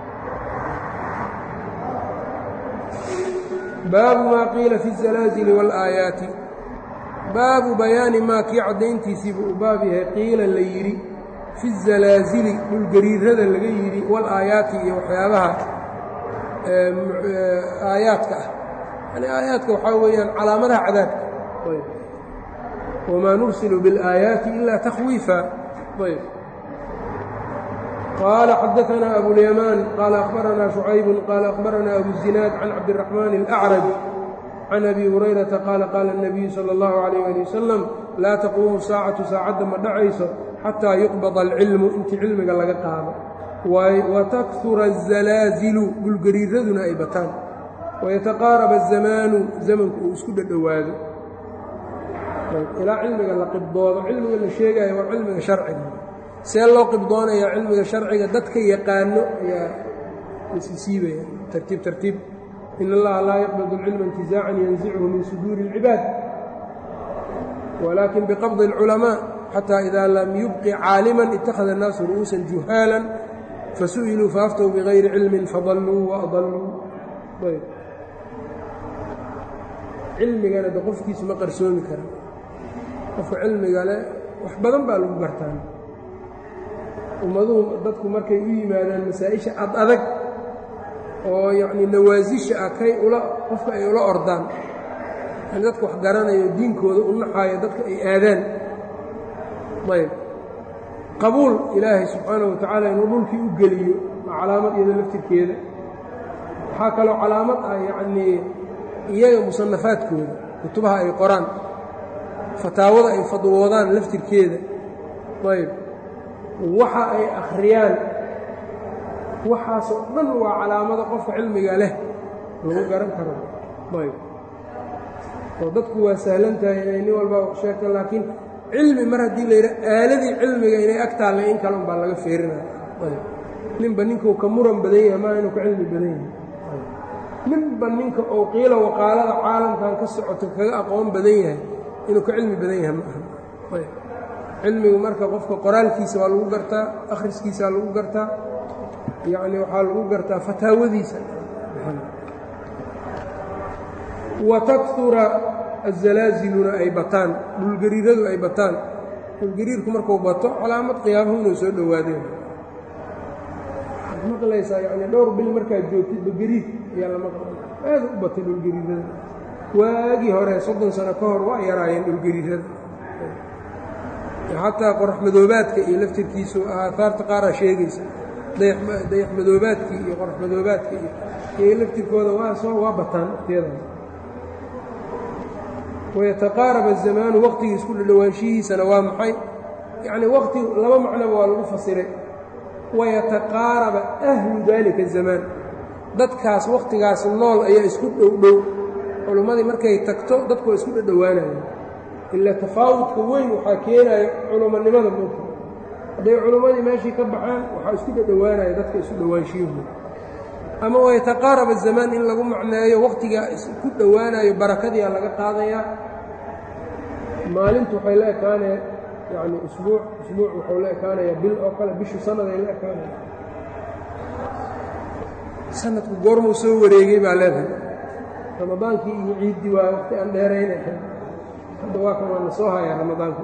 [SPEAKER 1] baabu maa qiila fi الzalaazili wاlaayaati baabu bayaani maa kii caddayntiisii buu u baab yahay qiila la yidhi fi الzalaazili dhulgariirada laga yidhi wاlaayaati iyo waxyaabaha aayaadka ah yani aayaadka waxaa weeyaan calaamadaha cadaabka wamaa nursilu biاlaayaati ila takhwiifa ayb qال xdثna أbواليمان qال أخبرnا شعyب qال أخبرnا أbو الزiناad عن cabدالرحمن الأعرج عن أbي هريرةa qال qال النبي صلى الله عليه لي وسلم laa تquumu الsاacaةu saacadda ma dhacayso xatىa يuqبض الcilmu intii cilmiga laga qaado وتkثura الزalaaزilu dhulgariiraduna ay bataan ويتqاarب الزamaanu zamanku uu isku dhadhowaado ilaa cilmiga la qibdoodo cilmiga la sheegayo waa cilmiga sharciga see loo qibdoonayaa cilmiga sharciga dadka yaqaano ayaa isisiibaya tartiib tartiib in allaha laa yaqbadu اlcilma intizaacan yanzichu min suduuri اlcibaad walakin biqabdi اlculamaaء xatى ida lam yubqi caaliman ittakhada الnaasu ru'uusan juhaala fasu'iluu faaftow bigayri cilmin fadalluu waadalluu cilmigana de qofkiisu ma qarsoomi kara qofka cilmiga leh wax badan baa lagu gartaan ummaduhu dadku markay u yimaadaan masaa-isha ad adag oo yacnii nawaasisha ah kay ula qofka ay ula ordaan yani dadka wax garanayo diinkooda u naxaayo dadka ay aadaan ayb qabuul ilaahay subxaanahu wa tacaala inuu dhulkii u geliyo waa calaamad iyada laftirkeeda waxaa kaloo calaamad ah yacnii iyaga musanafaadkooda kutubaha ay qoraan fataawada ay fadwoodaan laftirkeeda ayb waxa ay akhriyaan waxaasoo dhan waa calaamado qofka cilmiga leh lagu garan karo ayb oo dadku waa sahlan tahay inay nin walba sheegto laakiin cilmi mar haddii la yidhaha aaladii cilmiga inay ag taallay in kale unbaa laga feerinaya ninba ninkuu ka muran badan yahay maa inuu ka cilmi badan yahay ninba ninka uu qiila waqaalada caalamkan ka socoto kaga aqoon badan yahay inuu ka cilmi badan yahay ma aha cilmigu marka qofka qoraalkiisa waa lagu gartaa akhriskiisa waa lagu gartaa yacni waxaa lagu gartaa fataawadiisa wa takura azalaaziluna ay bataan dhulgariiradu ay bataan dhulgariirku markuu bato calaamad qiyaamuhu inuu soo dhowaadeen waxaad maqlaysaa yacni dhowr bil markaad joogtid bagariid ayaa la maqlay aada u batay dhulgariirada waagii hore soddon sano ka hor waa yaraayeen dhulgariirada xataa qorax madoobaadka iyo laftirkiisu aahaarta qaaraa sheegaysa dayax madoobaadkii iyo qorax madoobaadka iyo laftirkooda waa soo waa bataan waqtiyadaas wayataqaarab azamaanu waqtigii isku dhadhowaanshihiisana waa maxay yacni waqti laba macnoba waa lagu fasiray wayataqaaraba ahlu daalika azamaan dadkaas wakhtigaas nool ayaa isku dhowdhow culummadii markay tagto dadku waa isku dhadhowaanayaan ilaa tafaawudka weyn waxaa keenaya culummonimada mulka hadday culummadii meeshii ka baxaan waxaa isku dhadhowaanaya dadka isu dhowaanshiyahu ama wayataqaarab azamaan in lagu macneeyo wakhtigaa isku dhowaanayo barakadiia laga qaadayaa maalintu waxay la ekaanaya yacni usbuuc usbuuc wuxuu la ekaanayaa bil oo kale bishu sannaday la ekaanaya sanadku goormuu soo wareegay baa leedahay ramadaankii iyo ciiddii waa waqti aan dheerayna hadda waa kan waana soo hayaa ramadaanka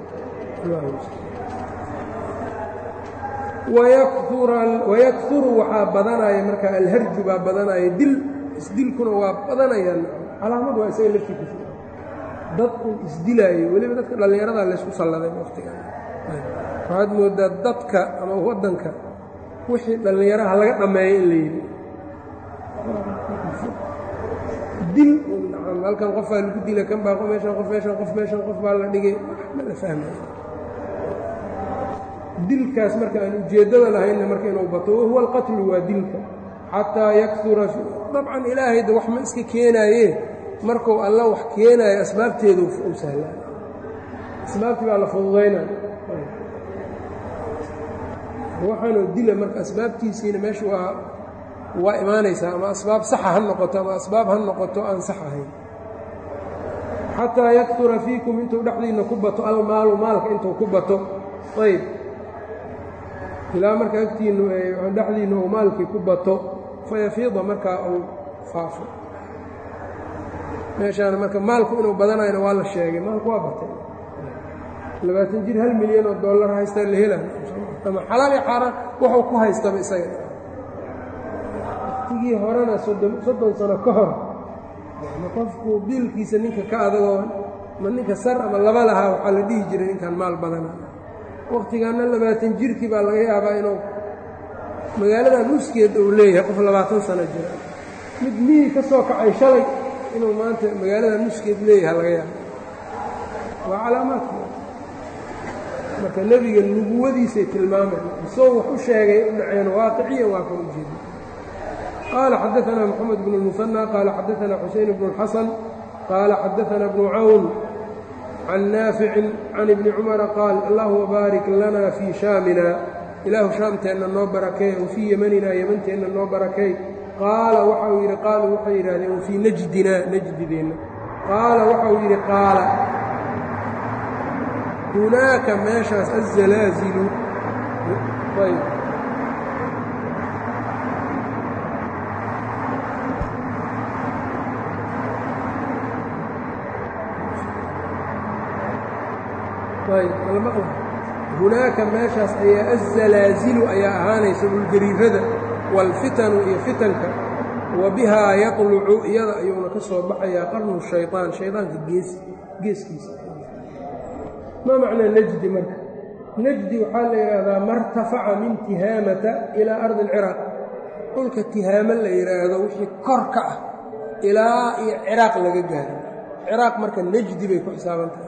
[SPEAKER 1] wayakuru waxaa badanaya marka alharju baa badanaya dil isdilkuna waa badanayaan calaamad waa isaga laftiisa dadku isdilaayo weliba dadka dhallinyarada laysku salladay waqtiga waxaad moodaa dadka ama waddanka wixii dhallinyaraha laga dhammeeyo in la yidhi dil halkan qofaa lagu dila kan baa meeshan qof meeshan qof meeshan qof baa la dhigay ma la fahmay dilkaas marka aan ujeeddada lahaynna marka inuu bato wahuwa alqatlu waa dilka xataa yakura dabcan ilaahayda wax ma iska keenaaye markuu alla wax keenaayo asbaabteedu u sahlaa asbaabtii baa la fududaynaya waxaanuu dila marka asbaabtiisiina meesha waa waa imaanaysaa ama asbaab saxa ha noqoto ama asbaab ha noqoto aan sax ahayn xataa yaktura fiikum intuu dhexdiinna ku bato almaalu maalka intuu ku bato ayb ilaa marka agtiinnu dhexdiinna uu maalkii ku bato fayafiida markaa uu faafo meeshaana marka maalku inuu badanayna waa la sheegay maalku waa batay labaatan jir hal milyan oo dollar haystaa la hela ama xalaal iyo xaaraan wuxuu ku haystaba isaga waqtigii horena soddon sano ka hor ma qofku biilkiisa ninka ka adagoo ma ninka sar ama laba lahaa waxaa la dhihi jiray ninkan maal badana wakhtigaanna labaatan jirkii baa laga yaabaa inuu magaaladan nuskeed uu leeyahay qof labaatan sano jira mid miyii ka soo kacay shalay inuu maanta magaalada nuskeed leeyahay laga yaaba waa calaamaadka marka nebiga nubuwadiisay tilmaamayn isagoo wax u sheegay u dhaceen waaqiciyan waa kan ujeeda qaala xadaanaa moxamed bnu اlmusanى qaala xadaanaa xuseyn bnu اlxasan qaala xadaanaa bnu cawn can naaficin can ibni cumara qaal allahuma baarik lana fii shaamina ilaahu shaamteenna noo barakee wa fii yemanina yemanteenna noo barakey qaala waxau yidhi qaaluu waxay yidhahdeen wafii najdina najdideenna qaala waxau yidhi qaala hunaaka meeshaas azalaazilu ayb ayb almaqla hunaaka meeshaas ayaa azalaazilu ayaa ahaanaysa dhulgariirada waalfitanu iyo fitanka wa bihaa yatlucu iyada ayuuna ka soo baxayaa qarnu shayطaan shaydaanka gees geeskiisa ma macnaa najdi marka najdi waxaa la yidhaahdaa martafaca min tihaamata ilaa ardi اlciraaq dhulka tihaamo la yidhaahdo wixii kor ka ah ilaa iyo ciraaq laga gaaro ciraaq marka najdi bay ku xisaaban tahay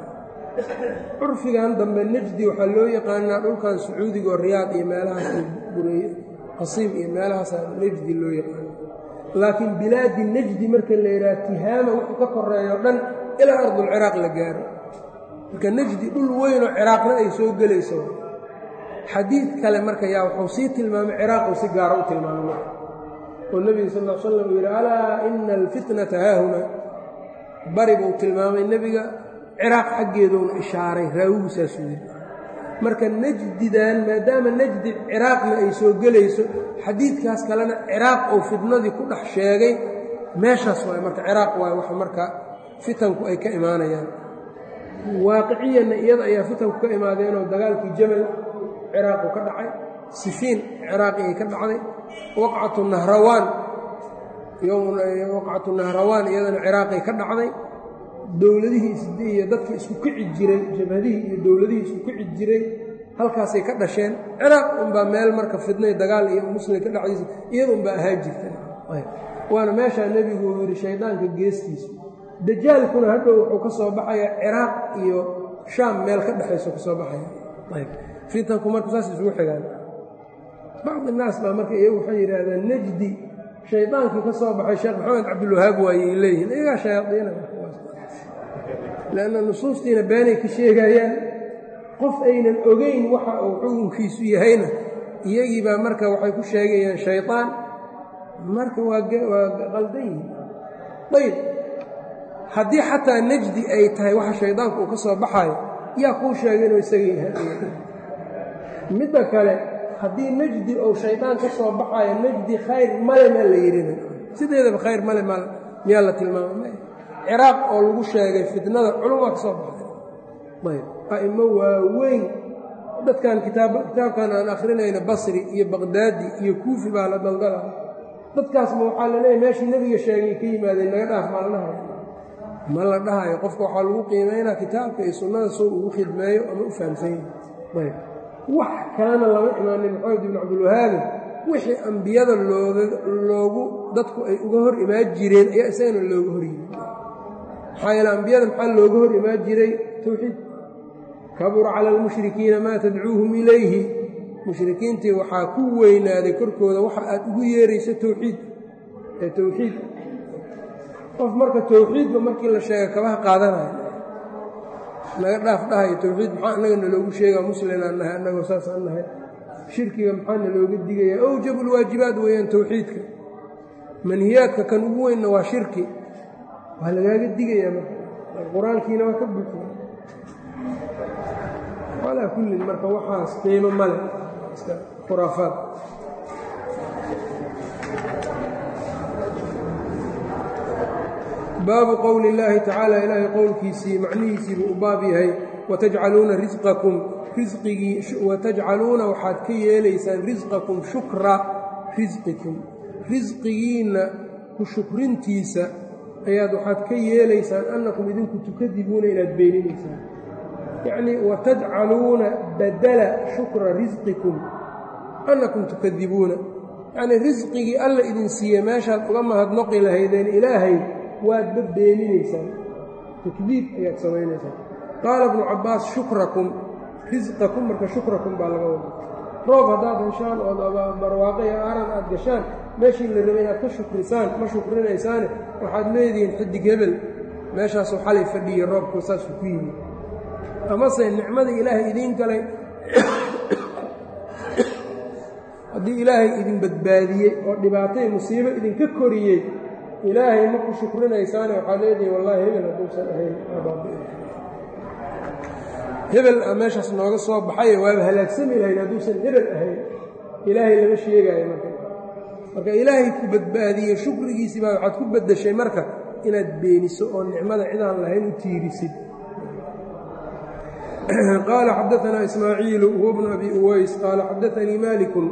[SPEAKER 1] curfigan dambe najdi waxaa loo yaqaanaa dhulkan sacuudiga oo riyaad iyo meelahaas bureeye qasiim iyo meelahaasaa nejdi loo yaqaano laakiin bilaadi nejdi marka la yidhaha tihaama wuxuu ka koreeyo dhan ilaa ardulciraaq la gaaro marka nejdi dhul weynoo ciraaqna ay soo gelayso xadiid kale marka yaa wuxuu sii tilmaamay ciraaquu si gaara u tilmaamay oo nebiga sal l slam uu yidhi alaa ina alfitnata haahuna bari buu tilmaamay nebiga ciraaq xaggeeduuna ishaaray raawigu saasuu yidhi marka nejdidan maadaama nejdi ciraaqna ay soo gelayso xadiidkaas kalena ciraaq oo fitnadii ku dhex sheegay meeshaas waay marka ciraaq waay wax marka fitanku ay ka imaanayaan waaqiciyanna iyada ayaa fitanku ka imaadeenoo dagaalkii jamal ciraaqu ka dhacay sifiin ciraaqi ay ka dhacday waqcatu nahrawaan waqcatu nahrawaan iyadana ciraaqay ka dhacday dowladihii iyo dadkii isku kici jiray jabhadihii iyo dowladihii isku kici jiray halkaasay ka dhasheen ciraaq unbaa meel marka fidnay dagaal iyo muslim ka dhacdiisa iyada unbaa ahaa jirta waana meeshaa nebigu uu yidhi shaydaanka geestiisu dajaalkuna hadhow wuxuu ka soo baxaya ciraaq iyo shaam meel ka dhexayso ka soo baxaya fitanku marka saas isugu xigaan bacdi naas baa marka iyagu waxay yidhaahdeen nejdi shaydaankii ka soo baxay sheekh maxamed cabdilwahaab waayey leeyihiin iyagaa shayaadiina lanna nusuustiina beenay ka sheegayaan qof aynan ogeyn waxa uu xukunkiisu yahayna iyagii baa marka waxay ku sheegayaan shaydaan marka waa qaldan yihin ayb haddii xataa nejdi ay tahay waxa shaydaanku uu ka soo baxayo yaa kuu sheegay inuu isaga yahay midda kale haddii nejdi ou shaydaan ka soo baxayo nejdi khayr male maa la yidhina sideedaba khayr male ma miyaa la tilmaamay ciraaq oo lagu sheegay fitnada culumaa ka soo baxday ayb a'imo waaweyn dadkan kitaabkan aan akhrinayna basri iyo baqdaadi iyo kuufi baa la daldala dadkaasma waxaa la leeyahy meeshii nebiga sheegay ka yimaadeen naga dhaaf maa la dhahayo ma la dhahayo qofka waxaa lagu qiimaynaa kitaabka iyo sunnada soo ugu khidmeeyo ama u fahamsan yahay ayb wax kalena lama imaanin maxamed ibn cabdilwahaabi wixii ambiyada loogu dadku ay uga hor imaan jireen ayaa isagana looga hor yimi maxaa yeele ambiyada maxaa looga hor imaan jiray towxiid kabura cala almushrikiina maa tadcuuhum ilayhi mushrikiintii waxaa ku weynaaday korkooda waxa aad ugu yeerayso towxiid ee towxiid qof marka towxiidba markii la sheega kabaha qaadanayo naga dhaaf dhahayo towxiid maxaa annaga naloogu sheegaa muslimaan nahay annagoo saasaan nahay shirkiga maxaa nalooga digaya awjabulwaajibaad weeyaan towxiidka manhiyaadka kan ugu weynna waa shirki waa lagaaga digayaa marka qur-aankiina waa ka buuxiya calaa kullin marka waxaas qiimo male iska khuraafaad baabu qowli illaahi tacaala ilaahay qowlkiisii macnihiisiibuu u baab yahay watajcaluuna risqakum risqigii watajcaluuna waxaad ka yeelaysaan risqakum shukra risqikum risqigiinna ku shukrintiisa ayaad waxaad ka yeelaysaan annakum idinku tukadibuuna inaad beeninaysaan yacnii watajcaluuna badala shukra risqikum annakum tukadibuuna yacnii risqigii alla idin siiye meeshaad uga mahadnoqi lahaydeen ilaahay waadba beeninaysaan takdiib ayaad samaynaysaan qaala ibnu cabbaas shukrakum risqakum marka shukrakum baa laga wada roob haddaad heshaan ood barwaaqo iyo aaran aad gashaan meeshii la rabay inaad ka shukrisaan ma shukrinaysaane waxaad leedihiin xidig hebel meeshaasuu xalay fadhiyey roobku saasuu ku yimi amase nicmadii ilaahay idiin galay haddii ilaahay idin badbaadiyey oo dhibaatay musiibo idinka koriyey ilaahay ma ku shukrinaysaane waxaad leedihiin wallaahi hebel hadduusan ahayn hebel a meeshaas nooga soo baxaye waaba halaagsami lahayn hadduusan hebel ahayn ilaahay lama sheegaayo marka marka ilaahay ku badbaadiyey shukrigiisii baa waxaad ku beddeshay marka inaad beeniso oo nicmada cidaan lahayn u tiirisid qaala xadaanaa ismaaciilu huwa bnu abi uways qaala xadaanii malikun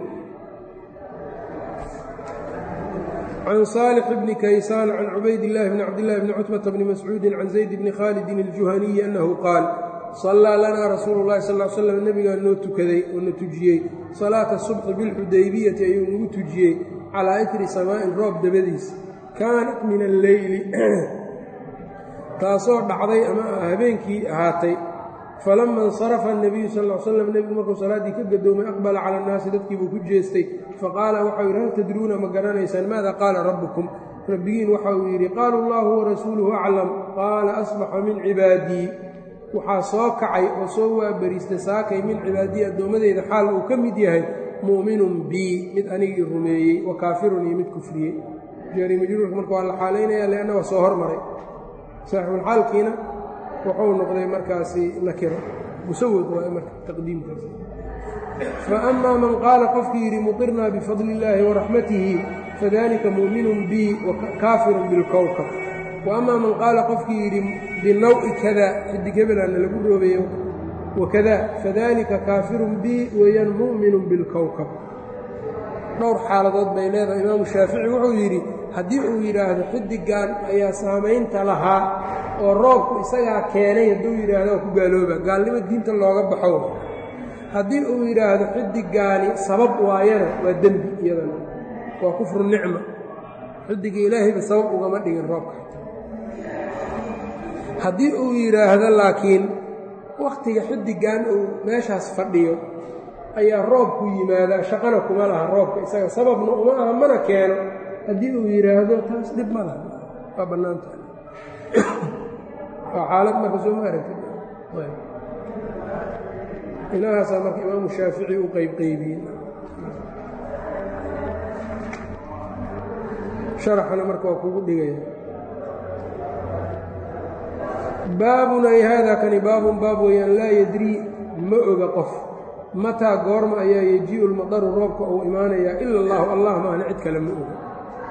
[SPEAKER 1] can saalix bni kaysaan can cubayd illaahi bni cabdillahi bni cutbata bni mascuudin can zayd bni khaalidin aljuhaniyi annahu qaal sallaa lanaa rasuulu llahi sal l slam nebigaa noo tukaday oo na tujiyey salaata subxi bilxudaybiyati ayuu nagu tujiyey calaa itri samaa'in roob dabadiis kaanat min alleyli taasoo dhacday ama habeenkii ahaatay falama insarafa الnabiyu sal ا l slam nebigu markuu salaaddii ka gadoomay aqbala cala الnaasi dadkii buu ku jeestay faqaala waxau yidhi hal tadruuna ma garanaysaan maada qaala rabbukum rabbigiin waxa uu yidhi qaalu اllahu warasuuluhu aclam qaala asbaxa min cibaadii waxaa soo kacay oo soo waabariistay saakay min cibaadii addoommadeyda xaal uu ka mid yahay mu'minun bii mid anigii rumeeyey wa kaafirun iyo mid kufriyey jaari majruurka marka waa la xaalaynaya leanna waa soo hormaray saaxibulxaalkiina wuxuu noqday markaasi nakiro musawad waay marka taqdiimkaasi fa amaa man qaala qofkii yidhi muqirnaa bifadli illaahi waraxmatihi fadalika mu'minun bii kaafirun bilkowkab wa amaa man qaala qofkii yidhi binawi kada xidig hebelaana lagu roobeeyo wakada fadalika kaafirun bii weeyaan mu'minun bilkowkab dhowr xaaladood bay leedahay imaamu shaafici wuxuu yidhi haddii uu yidhaahdo xidigan ayaa saamaynta lahaa oo roobku isagaa keenay hadduu yidhaahdo waa ku gaalooba gaalnimo diinta looga baxo haddii uu yidhaahdo xidigaani sabab waayana waa dembi iyadana waa kufru nicma xidiga ilaahayba sabab ugama dhigin roobka haddii uu yidhaahdo laakiin wakhtiga xidigan uu meeshaas fadhiyo ayaa roobku yimaadaa shaqana kuma laha roobka isaga sababna uma aha mana keeno haddii uu yidhaahdo taas dhib ma laha waa bannaantaha waa xaalad marka soo ma aragti inahaasaa marka imaamu shaafici u qeybqeybiyey sharaxana marka waa kugu dhigaya baabun ay haada kani baabun baab weeyaan laa yadrii ma oga qof mataa goorma ayaa yejii'u lmadaru roobka uu imaanayaa ila allahu allah maahna cid kale ma oga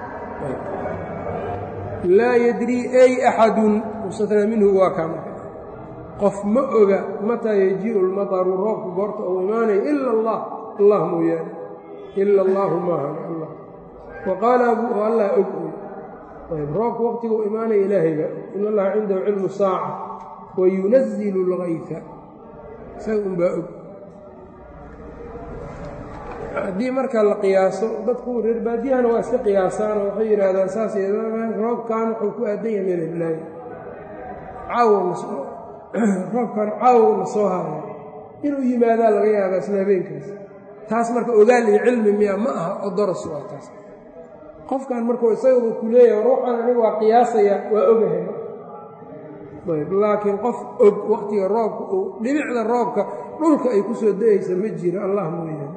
[SPEAKER 1] laa yadrii ay axadun mustatnaa minhu waa kaa marka qof ma oga mataa yejii'u lmadaru roobka goorta uu imaanaya ila allah allah mooyaane ila allaahu maahana allah wa qaala abuu allah og ayb roobka waqtiga uu imaanaya ilaahayba in allaha cindahu cilmu saaca wayunazilu اlgayfa isaga unbaa og haddii marka la qiyaaso dadku reer baadiyahana waa iska qiyaasaanoo waxay yidhaahdaan saas roobkan wuxuu ku aadan yahay meelilaahi caawroobkan caawowna soo haayo inuu yimaadaa laga yaabaa isla habeenkaas taas marka ogaal iyo cilmi miya ma aha oo doras waa taas qofkan markuu isagaba ku leeyahay ruuxan aniga waa qiyaasaya waa ogahay laakiin qof og waqtiga roobka uu dhibicda roobka dhulka ay ku soo da-aysa ma jiro allah mooyaane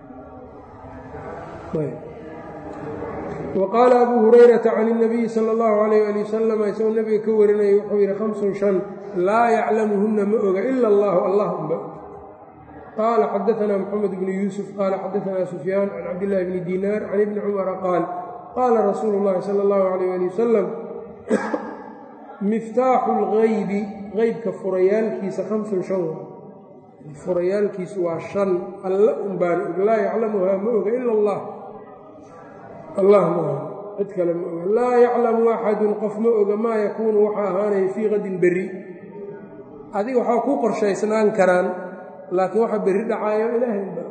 [SPEAKER 1] wa qaala abuu hurayrata can اnabiyi sala اllahu alayh ali wasalam isagoo nebiga ka warinaya wuxuu yidhi hamsun shan laa yaclamuhunna ma oga ila allahu allah unba qaala xadaanaa moxamed bnu yuusuf qaala xadaanaa sufyaan can cabdillahi bni diinaar can ibni cumara qaal qaala rasuulu اllahi sala اllahu alayh ali wasalam miftaaxu اlgaybi qeybka furayaalkiisa hamsun shan furayaalkiisu waa shan alla unbaana og laa yaclamuhaa ma oga ila allah allah ma oga cid kale ma oga laa yaclamu axadun qof ma oga maa yakuunu waxaa ahaanaya fii qadin berri adiga waxaa ku qorshaysnaan karaan laakiin waxa berri dhacaayo ilaahay ba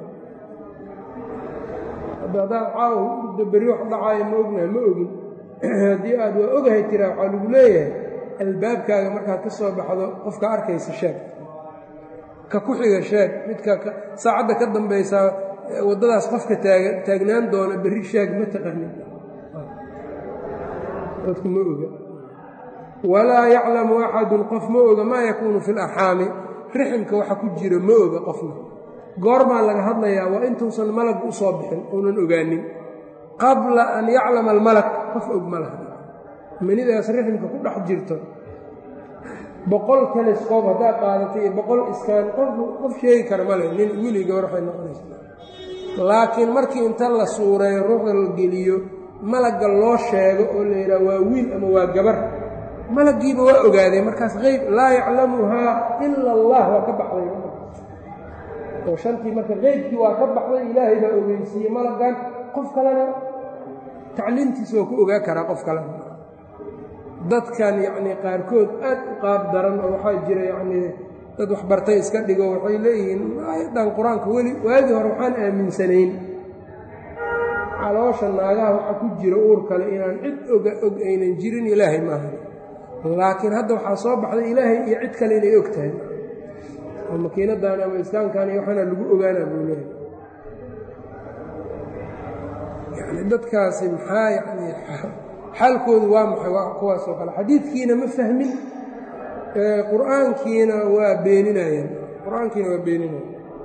[SPEAKER 1] haddaad caaw berri wax dhacaayo ma ognaha ma ogin haddii aad waa ogahay tiraa waxaa lagu leeyahay albaabkaaga markaad ka soo baxdo qofka arkaysa sheeg ka ku xiga sheeg midka saacadda ka dambaysaa waddadaas qofka taaga taagnaan doona berri sheeg ma taqanin dadku ma oga walaa yaclamu axadun qof ma oga maa yakuunu fi larxaami riximka waxa ku jira ma oga qofna goormaa laga hadlayaa waa intuusan malag u soo bixin uunan ogaanin qabla an yaclama almalak qof og ma laha manidaas riximka ku dhex jirto boqol telescob haddaad qaadatay iyo boqol iskaan qof sheegi kara male nin wiili gabar waxay noqonaysaa laakiin markii inta la suureeyo ruuxda la geliyo malagga loo sheego oo la yidhaha waa wiil ama waa gabar malaggiiba waa ogaadeen markaas qeyb laa yaclamuhaa ila allah waa ka baxday oo shantii marka qeybkii waa ka baxday ilaahay baa ogeysiiyey malaggan qof kalena tacliimtiisa waa ku ogaa karaa qof kalena dadkan yacnii qaarkood aad u qaab daran oo waxaa jira yacnii dad waxbartay iska dhigo waxay leeyihiin aayaddan qur-aanka weli waagii hore waxaan aaminsanayn caloosha naagaha waxa ku jira uur kale inaan cid oga og aynan jirin ilaahay maaha laakiin hadda waxaa soo baxday ilaahay iyo cid kale inay og tahay oo makiinadan ama iskaankan iyo waxaana lagu ogaanaa buu leeyahay yani dadkaasi maxaa yani xaalkoodu waa maxay waa kuwaasoo kale xadiidkiina ma fahmin qur-aankiina waa beeninayaan qur-aankiina waa beeninaya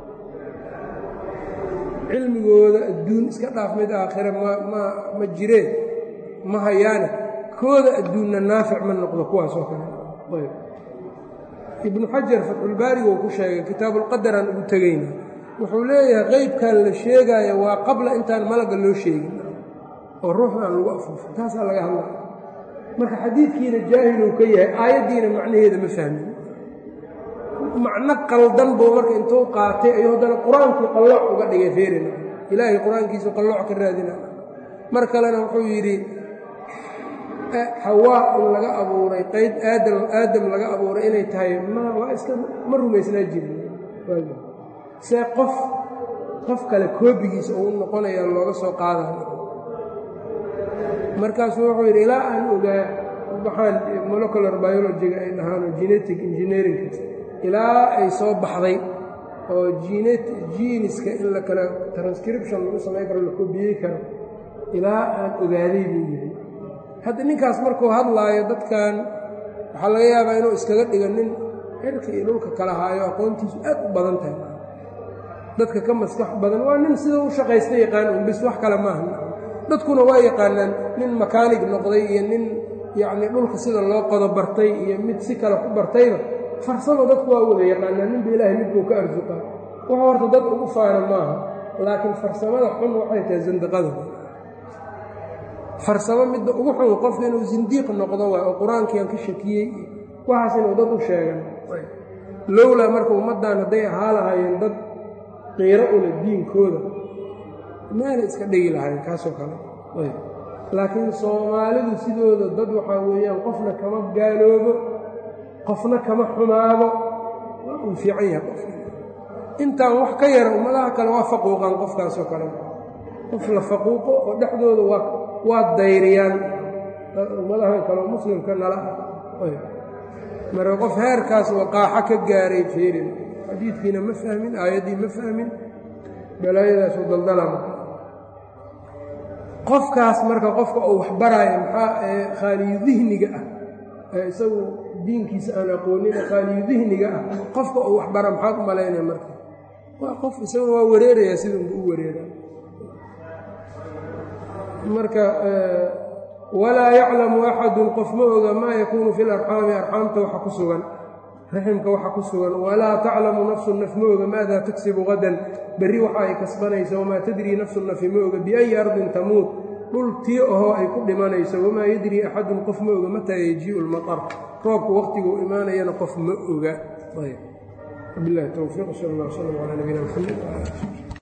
[SPEAKER 1] cilmigooda adduun iska dhaaf mid aakhire ma ma ma jireen ma hayaane kooda adduunna naafic ma noqdo kuwaasoo kale ayb ibnu xajar fatxulbaariga uu ku sheegay kitaabulqadaraan ugu tegayna wuxuu leeyahay qeybkan la sheegaayo waa qabla intaan malagga loo sheegin oo ruuxda aan lagu afuufin taasaa laga hadlaya marka xadiidkiina jaahiluu ka yahay aayaddiina macnaheeda ma fahmin macno qaldan buu marka intuu qaatay ayuu haddana qur-aankii qallooc uga dhigay feerina ilaahay qur-aankiisu qallooc ka raadina mar kalena wuxuu yidhi xawaa in laga abuuray qeyd aadam aadam laga abuuray inay tahay ma waa iska ma rumaysnaa jirin see qof qof kale koobigiisa uu noqonayaa looga soo qaadayo markaasuu wuxuu yidhi ilaa aan ogaa waxaan molecular biologiga ay dhahaano genetic engineerinka ilaa ay soo baxday oo jiiniska in la kala transcription lagu samayn karo la koobiyey karo ilaa aan ogaaday buu yidhi hadda ninkaas markuu hadlaayo dadkan waxaa laga yaabaa inuu iskaga dhigo nin xirka iyo dhulka kala haayo aqoontiisu aad u badan tahay dadka ka maskax badan waa nin sida u shaqaysta yaqaan un bis wax kale maaha dadkuna waa yaqaanaan nin makaanig noqday iyo nin yacnii dhulka sida loo qodo bartay iyo mid si kale ku bartayba farsamo dadku waa wada yaqaanaan ninba ilaahay midbuu ka arsuqaa wax horta dad ugu faana maaha laakiin farsamada xun waxay tahay sandiqada farsamo midda ugu xun qofka inuu sindiiq noqdo waay oo qur-aankiiaan ka shakiyey waxaas inuu dad u sheegan lowlaa marka ummaddan hadday ahaa lahaayeen dad qiiro ula diinkooda meelay iska dhigi lahayn kaasoo kale laakiin soomaalidu sidooda dad waxaa weeyaan qofna kama gaaloobo qofna kama xumaado waa uu fiican yahay qof intaan wax ka yara ummadaha kale waa faquuqaan qofkaasoo kale qof la faquuqo oo dhexdooda waa waa dayriyaan ummadahan kaleo muslimka nala marka qof heerkaas waqaaxo ka gaaray feerin xadiidkiina ma fahmin aayaddii ma fahmin balaayadaasu daldalama qofkaas marka qofka uu waxbaraayo maxaa ee khaaliyu dihniga ah ee isagu diinkiisa aan aqoonin khaaliyu dihniga ah qofka uu waxbara maxaad u malaynaya marka waa qof isaguna waa wareerayaa sidunba u wareera marka walaa yaclamu axadun qof ma oga maa yakuunu fi larxaami arxaamta waxa ku sugan raximka waxa ku sugan walaa taclamu nafsu naf ma oga maada tagsibu qadan berri waxa ay kasbanayso wamaa tadrii nafsu nafi ma oga biayi ardin tamuut dhul tii ahoo ay ku dhimanayso wamaa yadrii axadun qof ma oga mataa yajiiu lmatar roobku waqtiguu imaanayana qof ma oga bilahi towfiiq sal allah sal ala nabiyina mxamed